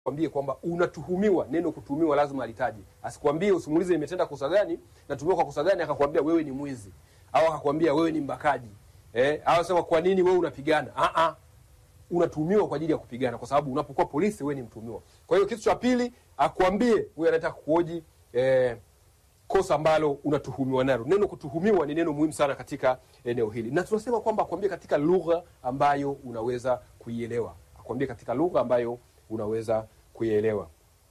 kwambie kwamba unatuhumiwa. Neno kutuhumiwa lazima alitaje, asikwambie usimuulize nimetenda kosa gani, natuhumiwa kwa kosa gani, akakwambia wewe ni mwizi au akakwambia wewe ni mbakaji eh, au sema kwa nini wewe unapigana. Ah ah, unatuhumiwa kwa ajili ya kupigana, kwa sababu unapokuwa polisi wewe ni mtuhumiwa. Kwa hiyo kitu cha pili akwambie huyu anataka kuhoji eh, kosa ambalo unatuhumiwa nalo. Neno kutuhumiwa ni neno muhimu sana katika eneo hili, na tunasema kwamba akwambie katika lugha ambayo unaweza kuielewa, akwambie katika lugha ambayo unaweza kuielewa.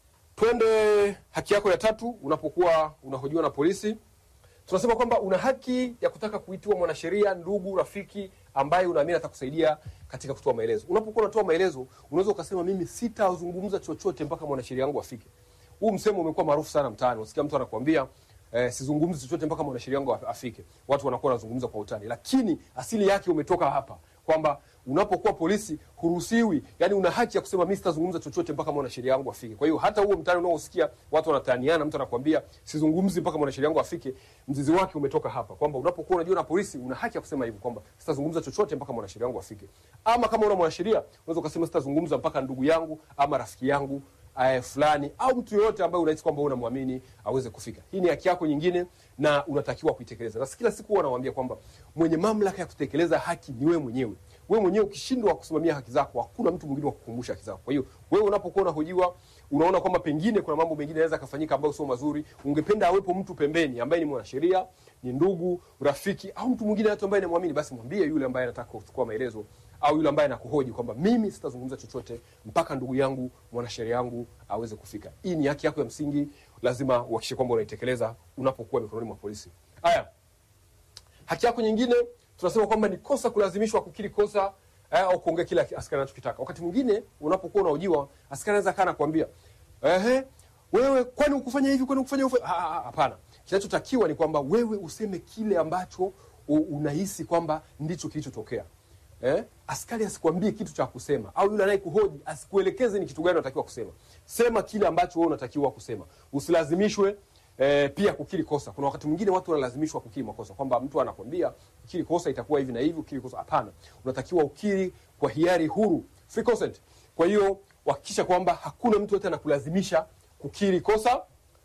Twende haki yako ya tatu, unapokuwa unahojiwa na polisi, tunasema kwamba una haki ya kutaka kuitiwa mwanasheria, ndugu, rafiki ambaye unaamini atakusaidia katika kutoa maelezo. Unapokuwa unatoa maelezo, unaweza ukasema mimi sitazungumza chochote mpaka mwanasheria wangu afike. Huu msemo umekuwa maarufu sana mtaani. Unasikia mtu anakuambia eh, sizungumzi chochote mpaka mwanasheria wangu afike. Watu wanakuwa wanazungumza kwa utani, lakini asili yake umetoka hapa kwamba unapokuwa polisi huruhusiwi, yani una haki ya kusema mimi sitazungumza chochote mpaka mwanasheria wangu afike. Kwa hiyo hata huo mtaani unaosikia watu wanataniana, mtu anakuambia sizungumzi mpaka mwanasheria wangu afike, mzizi wake umetoka hapa kwamba unapokuwa unajua na polisi una haki ya kusema hivyo kwamba sitazungumza chochote mpaka mwanasheria wangu afike. Ama kama una mwanasheria unaweza ukasema sitazungumza mpaka ndugu yangu ama rafiki yangu uh, fulani au mtu yoyote ambaye unahisi kwamba unamwamini aweze kufika. Hii ni haki yako nyingine na unatakiwa kuitekeleza. Na kila siku huwa nawaambia kwamba mwenye mamlaka ya kutekeleza haki ni wewe mwenyewe. Wewe mwenyewe ukishindwa kusimamia haki zako, hakuna mtu mwingine wa kukumbusha haki zako. Kwa hiyo wewe unapokuwa unahojiwa, unaona kwamba pengine kuna mambo mengine yanaweza kafanyika ambayo sio mazuri, ungependa awepo mtu pembeni ambaye ni mwanasheria, ni ndugu, rafiki au mtu mwingine hata ambaye anamwamini, basi mwambie yule ambaye anataka kuchukua maelezo au yule ambaye anakuhoji kwamba mimi sitazungumza chochote mpaka ndugu yangu mwanasheria yangu aweze kufika. Hii ni haki yako ya msingi, lazima uhakikishe kwamba unaitekeleza unapokuwa mikononi mwa polisi. Haya, haki yako nyingine tunasema kwamba ni kosa kulazimishwa kukiri kosa eh, au kuongea kile askari anachokitaka. Wakati mwingine unapokuwa unahojiwa, askari anaweza kaa nakwambia ehe, wewe kwani ukufanya hivi, kwani ukufanya hivi? Hapana, kinachotakiwa ni kwamba wewe useme kile ambacho unahisi kwamba ndicho kilichotokea. Eh? Askari asikwambie kitu cha kusema au yule anayekuhoji asikuelekeze ni kitu gani unatakiwa kusema. Sema kile ambacho wewe unatakiwa kusema. Usilazimishwe eh, pia kukiri kosa. Kuna wakati mwingine watu wanalazimishwa kukiri makosa, kwamba mtu anakwambia ukiri kosa itakuwa hivi na hivi, ukiri kosa. Hapana, unatakiwa ukiri kwa hiari huru, free consent. Kwa hiyo hakikisha kwamba hakuna mtu yote anakulazimisha kukiri kosa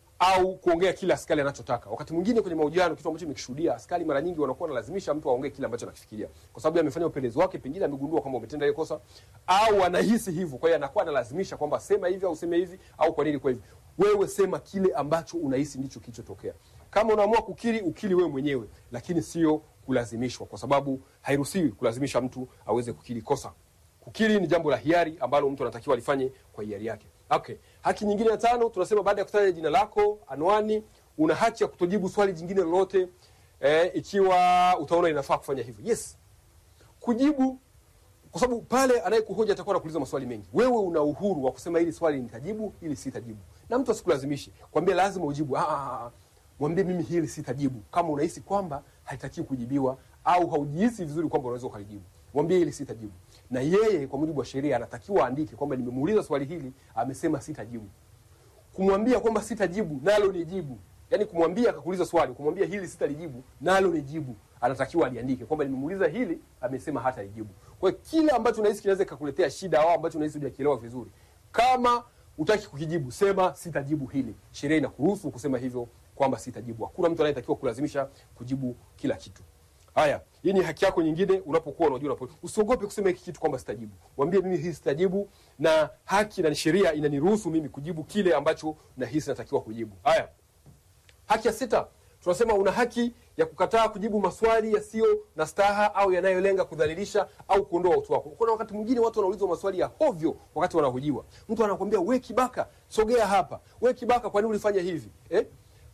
au kuongea kile askari anachotaka. Wakati mwingine kwenye mahojiano, kitu ambacho nimekishuhudia, askari mara nyingi wanakuwa wanalazimisha mtu aongee kile ambacho anakifikiria, kwa sababu amefanya upelelezi wake, pengine amegundua kwamba umetenda ile kosa au anahisi hivyo. Kwa hiyo anakuwa analazimisha kwamba sema hivi au sema hivi au kwa nini kwa hivi. Wewe sema kile ambacho unahisi ndicho kilichotokea. Kama unaamua kukiri, ukiri wewe mwenyewe, lakini sio kulazimishwa, kwa sababu hairuhusiwi kulazimisha mtu aweze kukiri kosa. Kukiri ni jambo la hiari ambalo mtu anatakiwa alifanye kwa hiari yake. Okay. Haki nyingine ya tano tunasema baada ya kutaja jina lako, anwani, una haki ya kutojibu swali jingine lolote eh, ikiwa utaona inafaa kufanya hivyo. Yes. Kujibu kwa sababu pale anayekuhoji atakuwa anakuuliza maswali mengi. Wewe una uhuru wa kusema hili swali nitajibu, hili sitajibu. Na mtu asikulazimishe. Kwambie lazima ujibu. Ah, ah, ah. Mwambie mimi hili sitajibu. Kama unahisi kwamba haitakiwi kujibiwa au haujihisi vizuri kwamba unaweza ukalijibu. Mwambie hili sitajibu na yeye kwa mujibu wa sheria anatakiwa aandike kwamba nimemuuliza swali hili, amesema sitajibu. Kumwambia kwamba sitajibu nalo ni jibu, yaani kumwambia akakuuliza swali, kumwambia hili sitalijibu nalo ni jibu, anatakiwa aliandike kwamba nimemuuliza hili, amesema hata lijibu. Kwa hiyo kile ambacho unahisi kinaweza kukuletea shida au ambacho unahisi hujakielewa vizuri, kama utaki kukijibu, sema sitajibu hili. Sheria inakuruhusu kusema hivyo kwamba sitajibu. Hakuna mtu anayetakiwa kulazimisha kujibu kila kitu. Haya, hii ni haki yako nyingine unapokuwa unajua unapo. Usiogope kusema hiki kitu kwamba sitajibu. Mwambie mimi hii sitajibu na haki na sheria inaniruhusu mimi kujibu kile ambacho nahisi natakiwa kujibu. Haya. Haki ya sita, tunasema una haki ya kukataa kujibu maswali yasiyo na staha au yanayolenga kudhalilisha au kuondoa utu wako. Kuna wakati mwingine watu wanaulizwa maswali ya hovyo wakati wanahojiwa. Mtu anakuambia we kibaka, sogea hapa. We kibaka, kwa nini ulifanya hivi? Eh?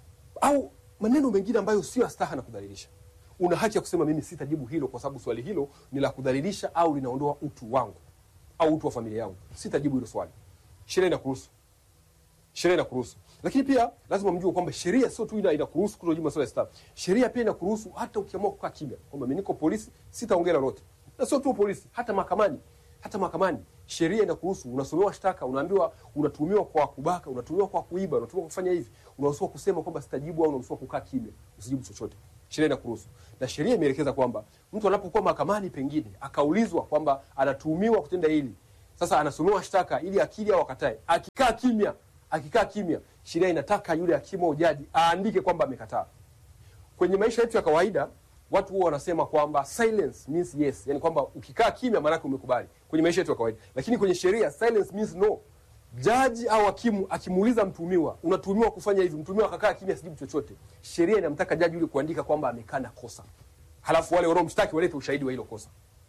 Au maneno mengine ambayo sio staha na kudhalilisha una haki ya kusema mimi sitajibu hilo kwa sababu swali hilo ni la kudhalilisha au linaondoa utu wangu au utu wa familia yangu. Sitajibu hilo swali. Sheria inakuruhusu. Sheria inakuruhusu. Lakini pia lazima mjue kwamba sheria sio tu ina inakuruhusu kutojibu maswali ya staha. Sheria pia inakuruhusu hata ukiamua kukaa kimya kwamba mimi niko polisi, sitaongea lolote. Na sio tu polisi, hata mahakamani. Hata mahakamani sheria inakuruhusu, unasomewa shtaka, unaambiwa unatuhumiwa kwa kubaka, unatuhumiwa kwa kuiba, unatuhumiwa kwa kufanya hivi, unaruhusiwa kusema kwamba sitajibu au unaruhusiwa kukaa kimya, usijibu chochote. Sheria inakuruhusu. Na sheria imeelekeza kwamba mtu anapokuwa mahakamani pengine akaulizwa kwamba anatuhumiwa kutenda hili, Sasa anasomewa shtaka ili akili au akatae. Akikaa kimya, akikaa kimya, sheria inataka yule hakimu au jaji aandike kwamba amekataa. Kwenye maisha yetu ya kawaida watu huwa wanasema kwamba silence means yes, yani kwamba ukikaa kimya maanake umekubali kwenye maisha yetu ya kawaida, lakini kwenye sheria silence means no. Jaji au hakimu akimuuliza mtuhumiwa, unatuhumiwa kufanya hivi, mtuhumiwa akakaa kimya, sijibu chochote, sheria inamtaka jaji yule kuandika kwamba amekana kosa, halafu wale wanaomshtaki walete ushahidi wa hilo kosa.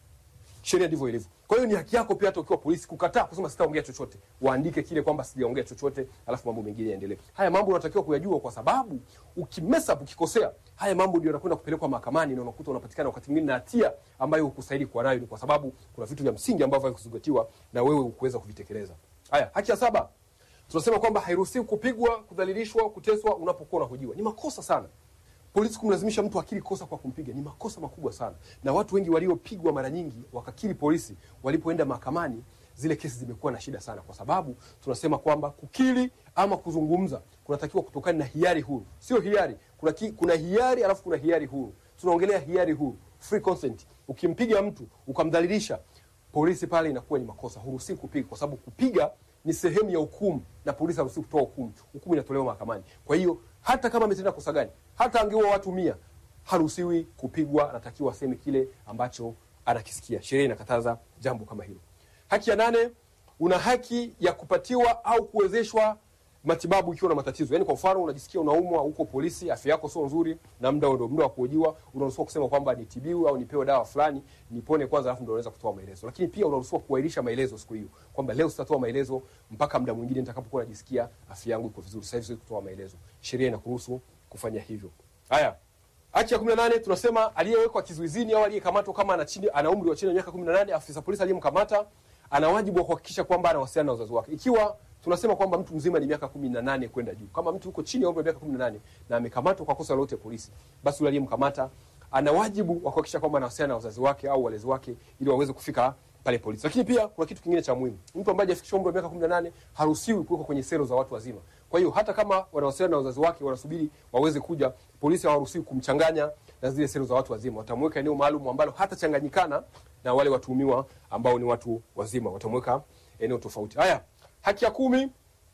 Sheria ndivyo ilivyo. Kwa hiyo ni haki yako pia hata ukiwa polisi kukataa kusema sitaongea chochote, waandike kile kwamba sijaongea chochote, alafu mambo mengine yaendelee. Haya mambo unatakiwa kuyajua, kwa sababu ukimesa ukikosea, haya mambo ndio yanakwenda kupelekwa mahakamani na unakuta unapatikana wakati mwingine na hatia ambayo hukustahili kuwa nayo, ni kwa sababu kuna vitu vya msingi ambavyo havikuzingatiwa na wewe hukuweza kuvitekeleza. Haya, haki ya saba tunasema kwamba hairuhusiwi kupigwa, kudhalilishwa, kuteswa unapokuwa unahojiwa. Ni makosa sana polisi kumlazimisha mtu akiri kosa kwa kumpiga ni makosa makubwa sana, na watu wengi waliopigwa mara nyingi wakakiri polisi, walipoenda mahakamani zile kesi zimekuwa na shida sana, kwa sababu tunasema kwamba kukiri ama kuzungumza kunatakiwa kutokana na hiari huru, sio hiari. Kuna, ki, kuna hiari alafu kuna hiari huru. Tunaongelea hiari huru, free consent. Ukimpiga mtu ukamdhalilisha, polisi pale inakuwa ni makosa, huruhusi kupiga, kwa sababu kupiga ni sehemu ya hukumu na polisi haruhusi kutoa hukumu. Hukumu inatolewa mahakamani. Kwa hiyo hata kama ametenda kosa gani, hata angeua watu mia, haruhusiwi kupigwa, anatakiwa aseme kile ambacho anakisikia. Sheria inakataza jambo kama hilo. Haki ya nane, una haki ya kupatiwa au kuwezeshwa matibabu ikiwa na matatizo. Yaani kwa mfano unajisikia unaumwa huko polisi, afya yako sio nzuri na muda ndio muda wa kuhojiwa, unaruhusiwa kusema kwamba nitibiwe au nipewe dawa fulani, nipone kwanza alafu ndio unaweza kutoa maelezo. Lakini pia unaruhusiwa kuahirisha maelezo siku hiyo. Kwamba leo sitatoa maelezo mpaka muda mwingine nitakapokuwa najisikia afya yangu iko vizuri. Sasa hivi siwezi kutoa maelezo. Sheria inakuruhusu kufanya hivyo. Haya. Haki ya 18 tunasema aliyewekwa kizuizini au aliyekamatwa kama ana chini ana umri wa chini ya miaka 18, afisa polisi aliyemkamata ana wajibu wa kuhakikisha kwamba anawasiliana na wazazi wake. Ikiwa tunasema kwamba mtu mzima ni miaka 18 kwenda juu, kama mtu yuko chini ya umri wa miaka 18 na amekamatwa kwa kosa lolote polisi, basi yule aliyemkamata ana wajibu wa kuhakikisha kwamba anawasiliana na wazazi wake au walezi wake ili waweze kufika pale polisi. Lakini pia kuna kitu kingine cha muhimu, mtu ambaye hajafikisha umri wa miaka 18 haruhusiwi kuwekwa kwenye selo za watu wazima. Kwa hiyo hata kama wanawasiliana na wazazi wake, wanasubiri waweze kuja, polisi hawaruhusiwi kumchanganya na zile selo za watu wazima. Watamweka eneo maalum ambalo hatachanganyikana na wale watuhumiwa ambao ni watu wazima, watamweka eneo tofauti. Haya, haki ya kumi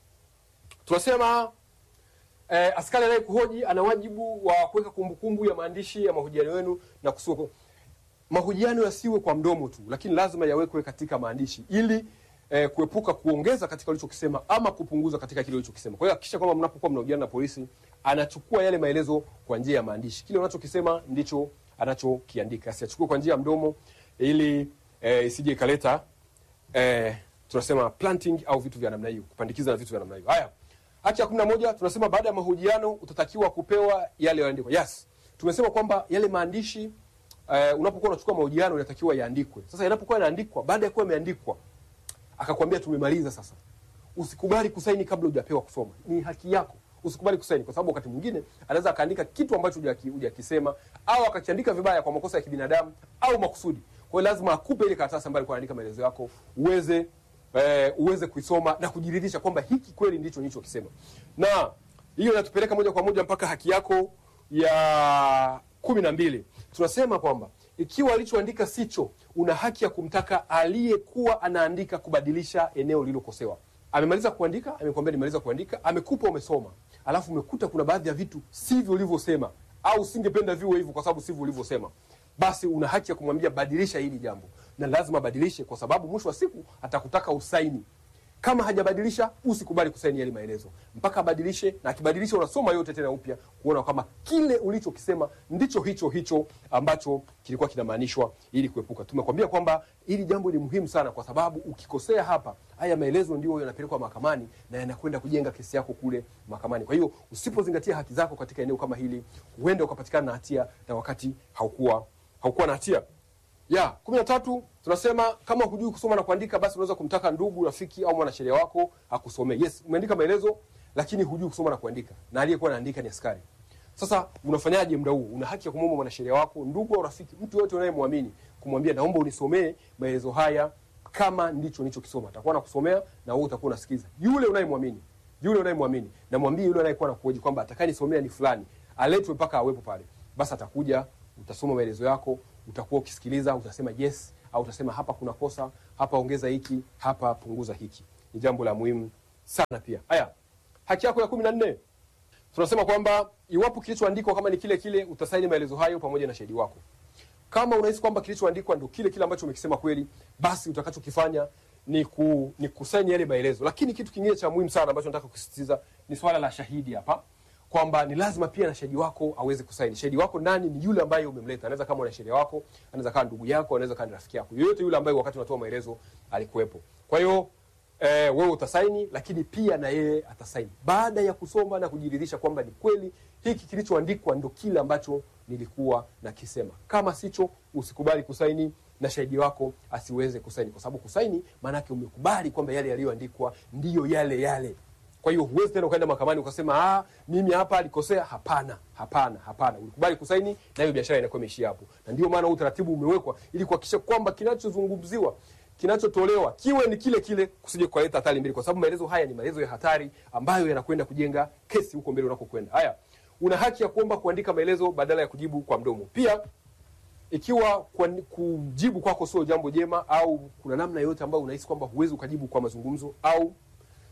tunasema eh, askari anayekuhoji ana wajibu wa kuweka kumbukumbu ya maandishi ya mahojiano yenu na kusiwe mahojiano yasiwe kwa mdomo tu, lakini lazima yawekwe katika maandishi ili eh, kuepuka kuongeza katika ulichokisema ama kupunguza katika kile ulichokisema. Kwa hiyo hakikisha kwamba mnapokuwa mnahojiana na polisi, anachukua yale maelezo kwa njia ya maandishi. Kile unachokisema ndicho anachokiandika, asiachukue kwa njia ya mdomo ili eh, isije ikaleta eh, tunasema planting au vitu vya namna hiyo, kupandikiza na vitu vya namna hiyo. Haya, haki ya kumi na moja tunasema baada ya mahojiano utatakiwa kupewa yale yaliyoandikwa. Yes, tumesema kwamba yale maandishi uh, unapokuwa unachukua mahojiano inatakiwa yaandikwe. Sasa yanapokuwa yanaandikwa, baada ya kuwa yameandikwa, akakwambia tumemaliza sasa, usikubali kusaini kabla hujapewa kusoma. Ni haki yako, usikubali kusaini, kwa sababu wakati mwingine anaweza akaandika kitu ambacho hujaki- hujakisema au akakiandika vibaya kwa makosa ya kibinadamu au makusudi. Kwa hiyo lazima akupe ile karatasi ambayo alikuwa anaandika maelezo yako uweze eh, uweze kuisoma na kujiridhisha kwamba hiki kweli ndicho nilichokisema, na hiyo inatupeleka moja kwa moja mpaka haki yako ya kumi na mbili. Tunasema kwamba ikiwa alichoandika sicho, una haki ya kumtaka aliyekuwa anaandika kubadilisha eneo lililokosewa. Amemaliza kuandika, amekwambia nimaliza kuandika, amekupa, umesoma, alafu umekuta kuna baadhi ya vitu sivyo ulivyosema, au singependa viwe hivyo kwa sababu sivyo ulivyosema, basi una haki ya kumwambia badilisha hili jambo, na lazima abadilishe, kwa sababu mwisho wa siku atakutaka usaini. Kama hajabadilisha usikubali kusaini yale maelezo mpaka abadilishe, na akibadilisha unasoma yote tena upya kuona kama kile ulichokisema ndicho hicho hicho ambacho kilikuwa kinamaanishwa, ili kuepuka. Tumekwambia kwamba hili jambo ni muhimu sana, kwa sababu ukikosea hapa, haya maelezo ndio yanapelekwa mahakamani na yanakwenda kujenga kesi yako kule mahakamani. Kwa hiyo usipozingatia haki zako katika eneo kama hili, huenda ukapatikana na hatia na wakati haukuwa haukuwa na hatia ya kumi na tatu tunasema kama hujui kusoma na kuandika, basi unaweza kumtaka ndugu, rafiki au mwanasheria wako akusomee. Yes, umeandika maelezo lakini hujui kusoma na kuandika, na aliyekuwa anaandika ni askari. Sasa unafanyaje muda huo? Una haki ya kumwomba mwanasheria wako, ndugu au rafiki, mtu yote unayemwamini, kumwambia naomba unisomee maelezo haya kama ndicho nilichokisoma. Atakuwa anakusomea na wewe utakuwa unasikiza. Yule unayemwamini, yule unayemwamini, na mwambie yule anayekuwa anakuhoji kwamba atakayenisomea ni fulani, aletwe mpaka awepo pale. Basi atakuja, utasoma maelezo yako, utakuwa ukisikiliza, utasema yes au au utasema hapa kuna kosa, hapa ongeza hiki, hapa punguza hiki. Ni jambo la muhimu sana pia. Haya, haki yako ya kumi na nne tunasema kwamba iwapo kilichoandikwa kama ni kile kile, utasaini maelezo hayo pamoja na shahidi wako. Kama unahisi kwamba kilichoandikwa ndio kile kile ambacho umekisema kweli, basi utakachokifanya ni, ku, ni kusaini yale maelezo. Lakini kitu kingine cha muhimu sana ambacho nataka kusisitiza ni swala la shahidi hapa, kwamba ni lazima pia na shahidi wako aweze kusaini. Shahidi wako nani? Ni yule ambaye umemleta. Anaweza kama mwanasheria wako, anaweza kama ndugu yako, anaweza kama ni rafiki yako, yoyote yule ambaye wakati unatoa maelezo alikuwepo. Kwa hiyo eh, wewe utasaini, lakini pia na yeye atasaini baada ya kusoma na kujiridhisha kwamba ni kweli hiki kilichoandikwa ndo kile ambacho nilikuwa nakisema. Kama sicho, usikubali kusaini na shahidi wako asiweze kusaini, kwa sababu kusaini maana yake umekubali kwamba yale yaliyoandikwa ndiyo yale yale. Kwa hiyo huwezi tena ukaenda mahakamani ukasema ah, mimi hapa alikosea. Hapana, hapana, hapana. Ulikubali kusaini na hiyo biashara inakuwa imeishia hapo, na ndio maana huu utaratibu umewekwa ili kuhakikisha kwamba kinachozungumziwa kinachotolewa kiwe ni kile kile, kusije kukaleta hatari mbili, kwa sababu maelezo haya ni maelezo ya hatari ambayo yanakwenda kujenga kesi huko mbele unakokwenda. Haya, una haki ya kuomba kuandika maelezo badala ya kujibu kwa mdomo. Pia ikiwa kwa, kujibu kwako sio jambo jema au kuna namna yoyote ambayo unahisi kwamba huwezi ukajibu kwa mazungumzo au uh,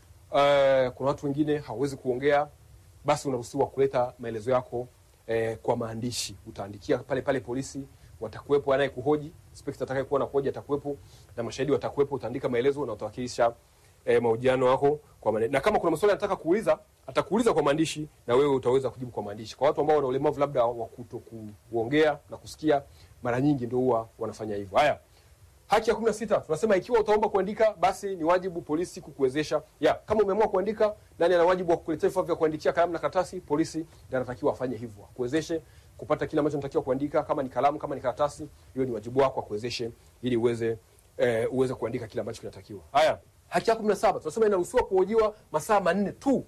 kuna watu wengine hawawezi kuongea, basi unaruhusiwa kuleta maelezo yako eh, kwa maandishi. Utaandikia pale pale polisi, watakuwepo anaye kuhoji, inspector atakaye kuwa na kuhoji atakuwepo na mashahidi watakuwepo. Utaandika maelezo na utawakilisha eh, mahojiano yako kwa maneno, na kama kuna maswali anataka kuuliza atakuuliza kwa maandishi na wewe utaweza kujibu kwa maandishi. Kwa watu ambao wana ulemavu labda wa kuto kuongea na kusikia, mara nyingi ndio huwa wanafanya hivyo. Haya, haki ya kumi na sita tunasema ikiwa utaomba kuandika, basi ni wajibu polisi kukuwezesha. Ya, kama umeamua kuandika, nani ana wajibu wa kukuletea vifaa vya kuandikia, kalamu na karatasi? Polisi ndiye anatakiwa afanye hivyo, akuwezeshe kupata kile ambacho unatakiwa kuandika, kama ni kalamu, kama ni karatasi, hiyo ni wajibu wako, akuwezeshe ili uweze eh, uweze kuandika kile ambacho kinatakiwa. Haya, haki ya kumi na saba tunasema inaruhusiwa kuhojiwa masaa manne tu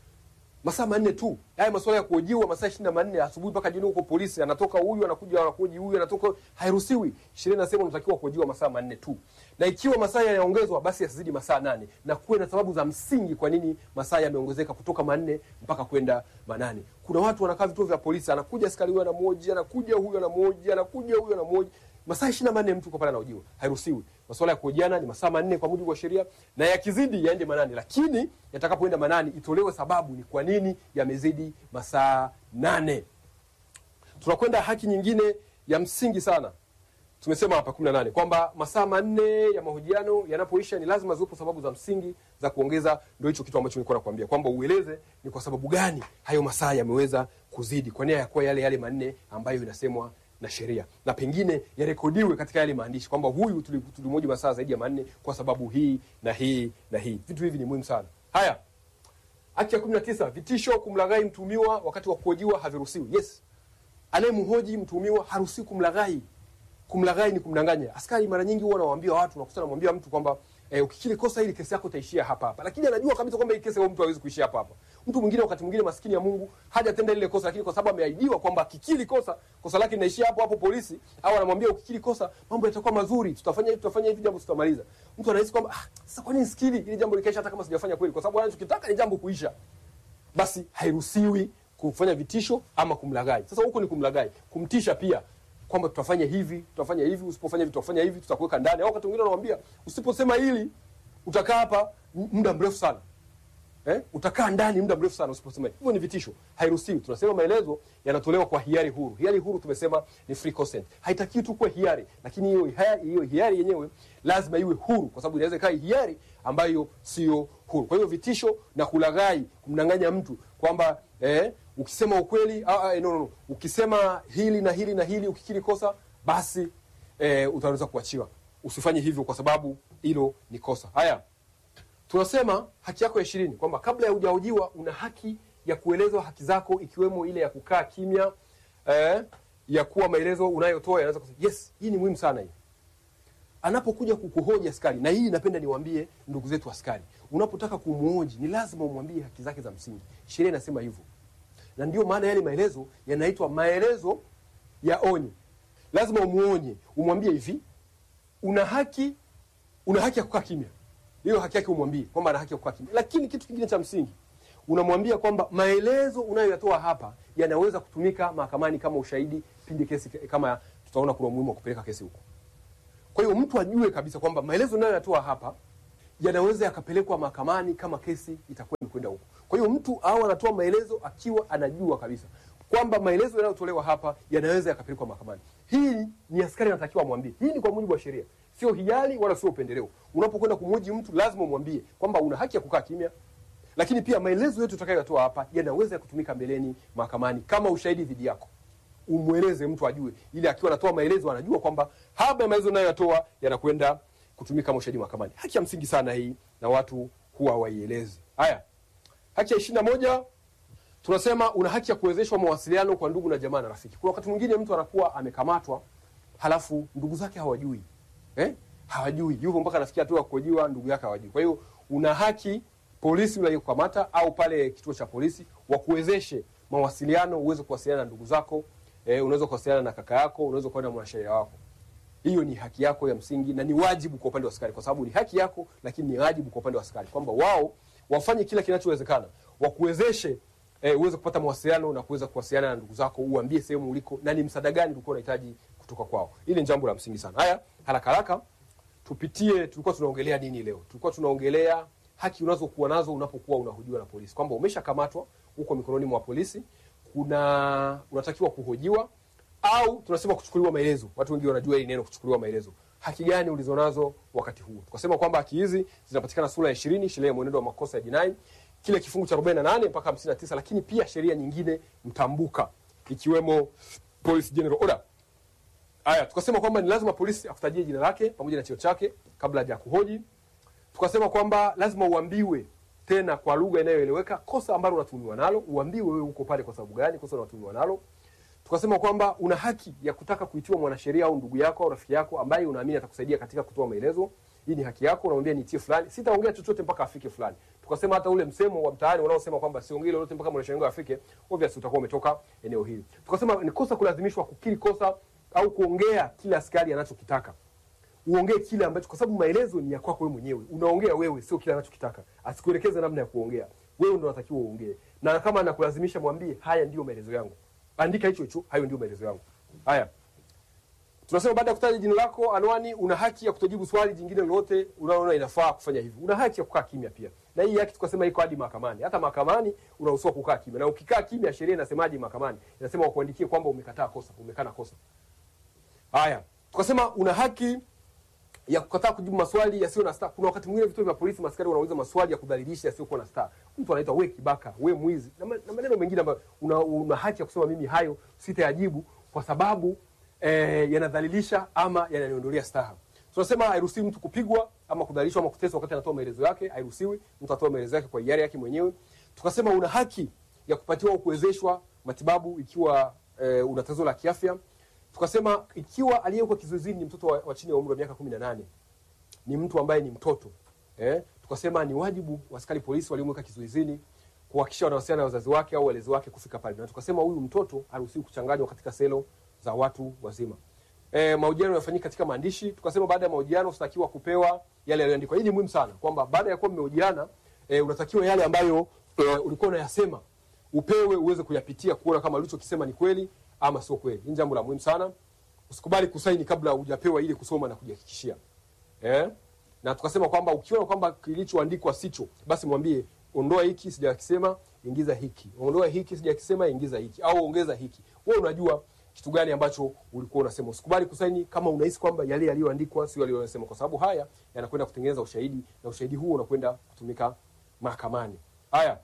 masaa manne tu. Haya masuala ya kuhojiwa masaa ishirini na manne asubuhi mpaka jioni huko polisi, anatoka huyu anakuja anakuji huyu anatoka, hairuhusiwi. Sheria inasema unatakiwa kuhojiwa masaa manne tu, na ikiwa masaa yanaongezwa basi yasizidi masaa nane na kuwe na sababu za msingi kwa nini masaa yameongezeka kutoka manne mpaka kwenda manane. Kuna watu wanakaa vituo vya polisi, anakuja askari huyu anamhoji, anakuja huyu anamhoji, anakuja huyu anamhoji masaa ishirini na manne mtu uko pale anahojiwa, hairuhusiwi. Masuala ya kuhojiana ni masaa manne kwa mujibu wa sheria, na yakizidi yaende manane, lakini yatakapoenda manane itolewe sababu ni kwa nini yamezidi masaa nane. Tunakwenda haki nyingine ya msingi sana, tumesema hapa kumi na nane kwamba masaa manne ya mahojiano yanapoisha ni lazima ziwepo sababu za msingi za kuongeza. Ndio hicho kitu ambacho nilikuwa nakwambia kwamba ueleze ni kwa sababu gani hayo masaa yameweza kuzidi, kwa nia ya kuwa yale yale manne ambayo inasemwa na sheria na pengine yarekodiwe katika yale maandishi kwamba huyu tulimhoji masaa zaidi ya manne kwa sababu hii na hii na hii. Vitu hivi ni muhimu sana. Haya, haki ya kumi na tisa vitisho kumlaghai mtuhumiwa wakati wa kuhojiwa haviruhusiwi. Yes, anayemhoji mtuhumiwa haruhusiwi kumlaghai. Kumlaghai ni kumdanganya. Askari mara nyingi huwa anawaambia watu, nakuta namwambia mtu kwamba eh, ukikiri kosa hili kesi yako itaishia hapa hapa, lakini anajua kabisa kwamba hii kesi huyo mtu hawezi kuishia hapa hapa. Mtu mwingine wakati mwingine maskini ya Mungu hajatenda lile kosa, lakini kwa sababu ameahidiwa kwamba akikiri kosa kosa lake linaishia hapo hapo polisi, au anamwambia ukikiri kosa mambo yatakuwa mazuri, tutafanya hivi tutafanya hivi, jambo tutamaliza. Mtu anahisi kwamba ah, sasa kwa nini sikiri ili jambo likaisha, hata kama sijafanya kweli, kwa sababu anachokitaka ni jambo kuisha. Basi hairuhusiwi kufanya vitisho ama kumlaghai. Sasa huko ni kumlaghai, kumtisha pia kwamba tutafanya hivi tutafanya hivi, usipofanya hivi tutafanya hivi, tutakuweka ndani. Au wakati mwingine anamwambia usiposema hili utakaa hapa muda mrefu sana eh? Utakaa ndani muda mrefu sana usiposema hivyo. Ni vitisho, hairuhusiwi. Tunasema maelezo yanatolewa kwa hiari huru. Hiari huru tumesema ni free consent, haitakiwi tu kuwa hiari, lakini hiyo hiyo hiari yenyewe lazima iwe huru, kwa sababu inaweza ikawa hiari ambayo sio huru. Kwa hiyo vitisho na kulaghai, kumdanganya mtu kwamba eh, ukisema ukweli ah, ah, no, no, no. ukisema hili na hili na hili, ukikiri kosa basi eh, utaweza kuachiwa. Usifanye hivyo kwa sababu hilo ni kosa. Haya, tunasema haki yako ya ishirini kwamba kabla ya hujahojiwa una haki ya kuelezwa haki zako, ikiwemo ile ya kukaa kimya eh, ya kuwa maelezo unayotoa yanaweza kusema yes. Hii ni muhimu sana hii anapokuja kukuhoji askari, na hii napenda niwaambie ndugu zetu askari, unapotaka kumhoji ni lazima umwambie haki zake za msingi. Sheria inasema hivyo, na ndio maana yale maelezo yanaitwa maelezo ya onyo. Lazima umuonye, umwambie hivi, una haki, una haki ya kukaa kimya. Hiyo haki yake umwambie kwamba ana haki ya kukaa kimya, lakini kitu kingine cha msingi unamwambia kwamba maelezo unayoyatoa hapa yanaweza kutumika mahakamani kama ushahidi pindi kesi kama tutaona kuna umuhimu wa kupeleka kesi huko. Kwa hiyo mtu ajue kabisa kwamba maelezo nayoyatoa hapa yanaweza yakapelekwa mahakamani kama kesi itakuwa imekwenda huko. Kwa hiyo mtu au anatoa maelezo akiwa anajua kabisa kwamba maelezo yanayotolewa hapa yanaweza yakapelekwa mahakamani. Hii ni askari anatakiwa amwambie. Hii ni kwa mujibu wa sheria, sio hiari wala sio upendeleo. Unapokwenda kumhoji mtu, lazima umwambie kwamba una haki ya kukaa kimya, lakini pia maelezo yote utakayotoa hapa yanaweza kutumika mbeleni mahakamani kama ushahidi dhidi yako. Umweleze mtu ajue, ili akiwa anatoa maelezo anajua kwamba haba ya maelezo nayoyatoa yanakwenda kutumika kama ushahidi mahakamani. Haki ya msingi sana hii, na watu huwa waielezi. Haya, haki ya ishirini na moja tunasema una haki ya kuwezeshwa mawasiliano kwa ndugu na jamaa na rafiki. Kuna wakati mwingine mtu anakuwa amekamatwa, halafu ndugu zake hawajui eh? hawajui yupo mpaka anafikia hatua ya kuhojiwa, ndugu yake hawajui. Kwa hiyo una haki polisi uliokukamata au pale kituo cha polisi wakuwezeshe mawasiliano, uweze kuwasiliana na ndugu zako eh, unaweza kuwasiliana na kaka yako, unaweza kuwa na mwanasheria wako. Hiyo ni haki yako ya msingi na ni wajibu kwa upande wa askari, kwa sababu ni haki yako, lakini ni wajibu kwa upande wa askari kwamba wao wafanye kila kinachowezekana wakuwezeshe eh, uweze kupata mawasiliano na kuweza kuwasiliana na ndugu zako, uambie sehemu uliko na ni msaada gani ulikuwa unahitaji kutoka kwao. Hili ni jambo la msingi sana. Haya, haraka haraka tupitie, tulikuwa tunaongelea nini leo? Tulikuwa tunaongelea haki unazokuwa nazo unapokuwa unahojiwa na polisi, kwamba umeshakamatwa uko mikononi mwa polisi, kuna unatakiwa kuhojiwa au tunasema kuchukuliwa maelezo. Watu wengi wanajua hili neno kuchukuliwa maelezo. Haki gani ulizonazo wakati huo? Tukasema kwamba haki hizi zinapatikana sura ya 20 sheria ya mwenendo wa makosa ya jinai kile kifungu cha 48 mpaka 59, lakini pia sheria nyingine mtambuka ikiwemo Police General Order. Haya, tukasema kwamba ni lazima polisi akutajie jina lake pamoja na cheo chake kabla haja kuhoji. Tukasema kwamba lazima uambiwe tena kwa lugha inayoeleweka kosa ambalo unatumiwa nalo, uambiwe wewe uko pale kwa sababu gani kosa unatumiwa nalo. Tukasema kwamba una haki ya kutaka kuitiwa mwanasheria au ndugu yako au rafiki yako ambaye unaamini atakusaidia katika kutoa maelezo. Hii ni haki yako, unamwambia nitie fulani, sitaongea chochote mpaka afike fulani. Tukasema hata ule msemo wa mtaani unaosema kwamba siongee lolote mpaka mwanasheria wangu afike, obviously utakuwa umetoka eneo hili. Tukasema ni kosa kulazimishwa kukiri kosa au kuongea kile askari anachokitaka. Uongee kile ambacho, kwa sababu maelezo ni ya kwako wewe mwenyewe, unaongea wewe, sio kile anachokitaka. Asikuelekeze namna ya kuongea, wewe ndo unatakiwa uongee, na kama anakulazimisha mwambie, haya ndio maelezo yangu, andika hicho hicho, hayo ndio maelezo yangu. Haya, tunasema baada ya kutaja jina lako, anwani, una haki ya kutojibu swali jingine lolote unaona inafaa kufanya hivyo. Una haki ya kukaa kimya pia, na hii haki tukasema iko hadi mahakamani. Hata mahakamani unaruhusiwa kukaa kimya, na ukikaa kimya, sheria inasemaje mahakamani? Inasema wakuandikie kwamba umekataa kosa, umekana kosa. Haya, tukasema una haki ya kukataa kujibu maswali yasiyo na staa. Kuna wakati mwingine vituo vya polisi maskari wanauliza maswali ya kudhalilisha yasiyokuwa na staa. Mtu anaitwa we kibaka, we mwizi na, ma, na maneno mengine ambayo una, una haki ya kusema mimi hayo sitayajibu kwa sababu eh, yanadhalilisha ama yananiondolea staha. Tunasema hairuhusiwi mtu kupigwa ama kudhalilishwa ama kuteswa wakati anatoa maelezo yake, hairuhusiwi. Mtu atoe maelezo yake kwa hiari yake mwenyewe. Tukasema una haki ya kupatiwa au kuwezeshwa matibabu ikiwa eh, una tatizo la kiafya tukasema ikiwa aliyekuwa kizuizini ni mtoto wa, wa chini ya umri wa miaka kumi na nane ni mtu ambaye ni mtoto eh, tukasema ni wajibu wa askari polisi waliomweka kizuizini kuhakikisha wanawasiliana na wazazi wake au walezi wake kufika pale, na tukasema huyu mtoto haruhusiwi kuchanganywa katika selo za watu wazima. E, mahojiano yafanyika katika maandishi. Tukasema baada ya mahojiano unatakiwa kupewa yale yaliyoandikwa. Hii ni muhimu sana kwamba baada ya kuwa mmehojiana e, unatakiwa yale ambayo e, ulikuwa unayasema upewe uweze kuyapitia kuona kama ulichokisema ni kweli ama sio kweli. Hii jambo la muhimu sana. Usikubali kusaini kabla hujapewa ile kusoma na kujihakikishia. Eh? Na tukasema kwamba ukiona kwamba kilichoandikwa sicho, basi mwambie ondoa hiki sijakisema, ingiza hiki. Ondoa hiki sijakisema, ingiza hiki au ongeza hiki. Wewe unajua kitu gani ambacho ulikuwa unasema. Usikubali kusaini kama unahisi kwamba yale yaliyoandikwa sio yaliyosema, kwa sababu haya yanakwenda kutengeneza ushahidi na ushahidi huo unakwenda kutumika mahakamani. Haya.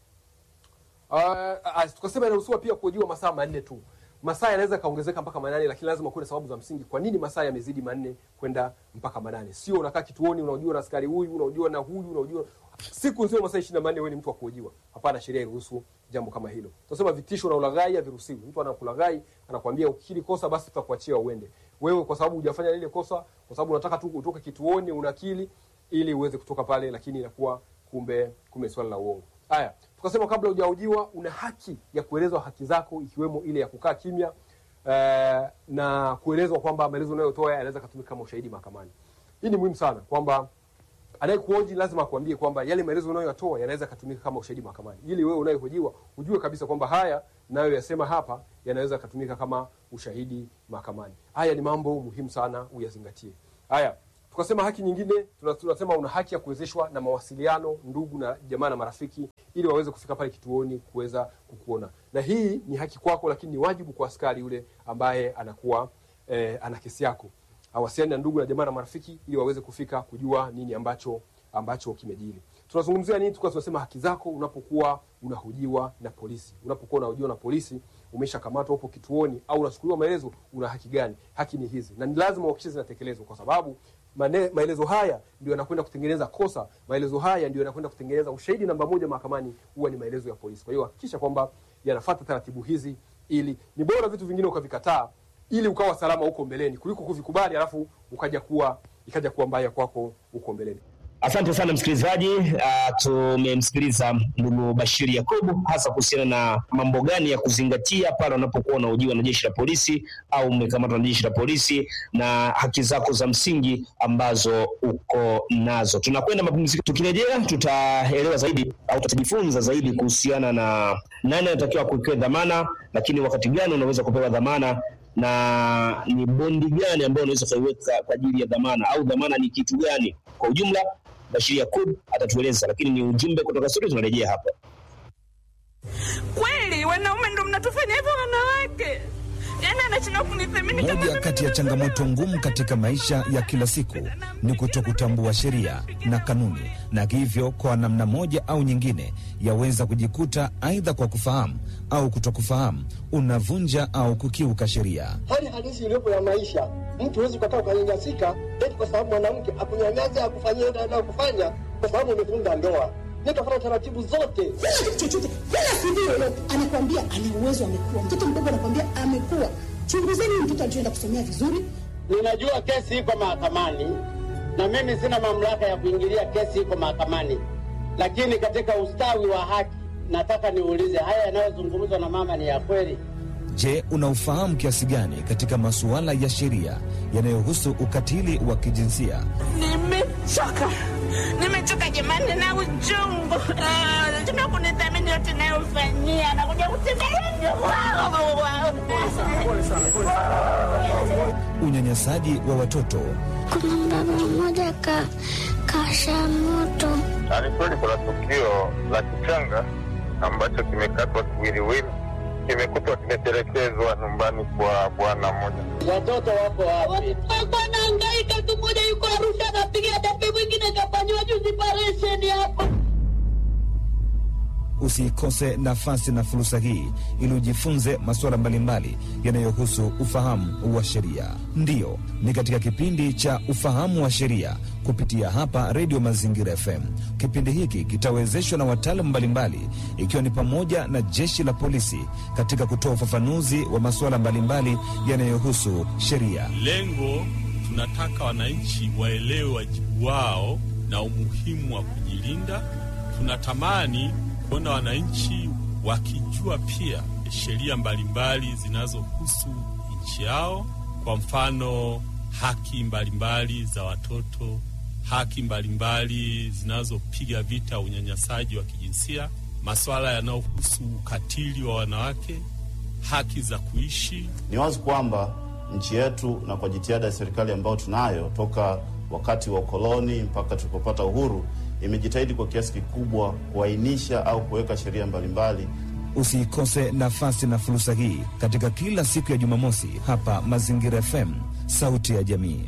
Uh, tukasema inaruhusiwa pia kuhojiwa masaa manne tu. Masaa yanaweza kaongezeka mpaka manane, lakini lazima kuwe na sababu za msingi kwa nini masaa yamezidi manne kwenda mpaka manane. Sio unakaa kituoni unaojua na askari huyu unaojua na huyu unaojua siku nzima masaa 24 wewe ni mtu wa kuhojiwa. Hapana, sheria iruhusu jambo kama hilo. Tunasema vitisho na ulaghai haviruhusiwi. Mtu anakulaghai anakuambia ukikiri kosa basi tutakuachia uende. Wewe kwa sababu hujafanya lile kosa, kwa sababu unataka tu utoke kituoni unakili ili uweze kutoka pale, lakini inakuwa kumbe kumbe swala la uongo. Haya, tukasema kabla hujahojiwa una haki ya kuelezwa haki zako ikiwemo ile ya kukaa kimya eh, na kuelezwa kwamba maelezo unayotoa yanaweza kutumika kama ushahidi mahakamani. Hii ni muhimu sana kwamba anayekuhoji lazima akwambie kwamba yale maelezo unayoyatoa yanaweza kutumika kama ushahidi mahakamani, ili wewe unayehojiwa ujue kabisa kwamba haya nayo yasema hapa yanaweza kutumika kama ushahidi mahakamani. Haya ni mambo muhimu sana uyazingatie. Haya, tukasema haki nyingine tuna- tunasema una haki ya kuwezeshwa na mawasiliano ndugu na jamaa na marafiki, ili waweze kufika pale kituoni kuweza kukuona, na hii ni haki kwako, lakini ni wajibu kwa askari yule ambaye anakuwa eh, ana kesi yako, awasiliane na ndugu na jamaa na marafiki, ili waweze kufika kujua nini ambacho ambacho kimejiri. Tunazungumzia nini? Tukawa tunasema haki zako unapokuwa unahojiwa na polisi. Unapokuwa unahojiwa na polisi, umeshakamatwa upo kituoni au unachukuliwa maelezo, una haki gani? Haki ni hizi, na ni lazima uhakikishe zinatekelezwa, kwa sababu mane, maelezo haya ndio yanakwenda kutengeneza kosa. Maelezo haya ndio yanakwenda kutengeneza ushahidi namba moja mahakamani, huwa ni maelezo ya polisi. Kwa hiyo hakikisha kwamba yanafuata taratibu hizi, ili ni bora vitu vingine ukavikataa ili ukawa salama huko mbeleni kuliko kuvikubali alafu ukaja kuwa ikaja kuwa mbaya kwako huko mbeleni. Asante sana msikilizaji. Uh, tumemsikiliza ndugu Bashiri Yakubu hasa kuhusiana na mambo gani ya kuzingatia pale unapokuwa unahojiwa na jeshi la polisi au umekamatwa na jeshi la polisi na haki zako za msingi ambazo uko nazo. Tunakwenda mapumziko, tukirejea tutaelewa zaidi au tutajifunza zaidi kuhusiana na nani anatakiwa kuwekewa dhamana, lakini wakati gani unaweza kupewa dhamana na ni bondi gani ambayo unaweza ukaiweka kwa ajili ya dhamana au dhamana ni kitu gani kwa ujumla. Bashir Yakub atatueleza, lakini ni ujumbe kutoka studio. Tunarejea hapa. Kweli wanaume ndo mnatufanya hivyo wanawake? Yaani anashindwa kunithamini kama Moja mimi kati ya ndo changamoto mwanaume. ngumu katika maisha ya kila siku ni kutokutambua sheria na kanuni, na hivyo kwa namna moja au nyingine yaweza kujikuta aidha kwa kufahamu au kutokufahamu unavunja au kukiuka sheria. hali halisi iliyopo ya maisha. Mtu huwezi ukakaa ukanyanyasika eti kwa sababu mwanamke akunyanyasa akufanyia ile anayokufanya kwa sababu umefunga ndoa. Nikafuata taratibu zote. Kila chochote, kila CV yoyote anakuambia ana uwezo, amekuwa mtoto mdogo, anakuambia amekuwa. Chunguzeni huyu mtoto alichoenda kusomea vizuri, Ninajua kesi iko mahakamani na mimi sina mamlaka ya kuingilia kesi iko mahakamani, lakini katika ustawi wa haki nataka niulize, haya yanayozungumzwa na mama ni ya kweli? Je, unaufahamu kiasi gani katika masuala ya sheria yanayohusu ukatili wa kijinsia? Nimechoka, nimechoka jamani na uchungu. Ah, Anashindwa kunithamini yote nayofanyia, anakuja kutembelea Unyanyasaji wa watoto, Kuna mbaba mmoja ka kasha moto Ni kweli kuna tukio la kichanga ambacho kimekatwa kiwiliwili, kimekutwa kimetelekezwa nyumbani kwa bwana mmoja. Watoto wako wapi? alikuwa anahangaika tu. Mmoja yuko Arusha anapiga debe, mwingine kafanyiwa juzi paresheni hapa. usiikose nafasi na fursa hii ili ujifunze masuala mbalimbali yanayohusu ufahamu wa sheria. Ndiyo, ni katika kipindi cha ufahamu wa sheria kupitia hapa Redio Mazingira FM. Kipindi hiki kitawezeshwa na wataalamu mbalimbali, ikiwa ni pamoja na jeshi la polisi katika kutoa ufafanuzi wa masuala mbalimbali yanayohusu sheria. Lengo tunataka wananchi waelewe wajibu wao na umuhimu wa kujilinda. Tunatamani kuona wananchi wakijua pia sheria mbalimbali zinazohusu nchi yao, kwa mfano haki mbalimbali za watoto, haki mbalimbali zinazopiga vita unyanyasaji wa kijinsia, masuala yanayohusu ukatili wa wanawake, haki za kuishi Ni wazi kwamba nchi yetu na kwa jitihada ya serikali ambayo tunayo toka wakati wa ukoloni mpaka tulipopata uhuru, imejitahidi kwa kiasi kikubwa kuainisha au kuweka sheria mbalimbali. Usiikose nafasi na fursa hii katika kila siku ya Jumamosi hapa Mazingira FM, sauti ya jamii.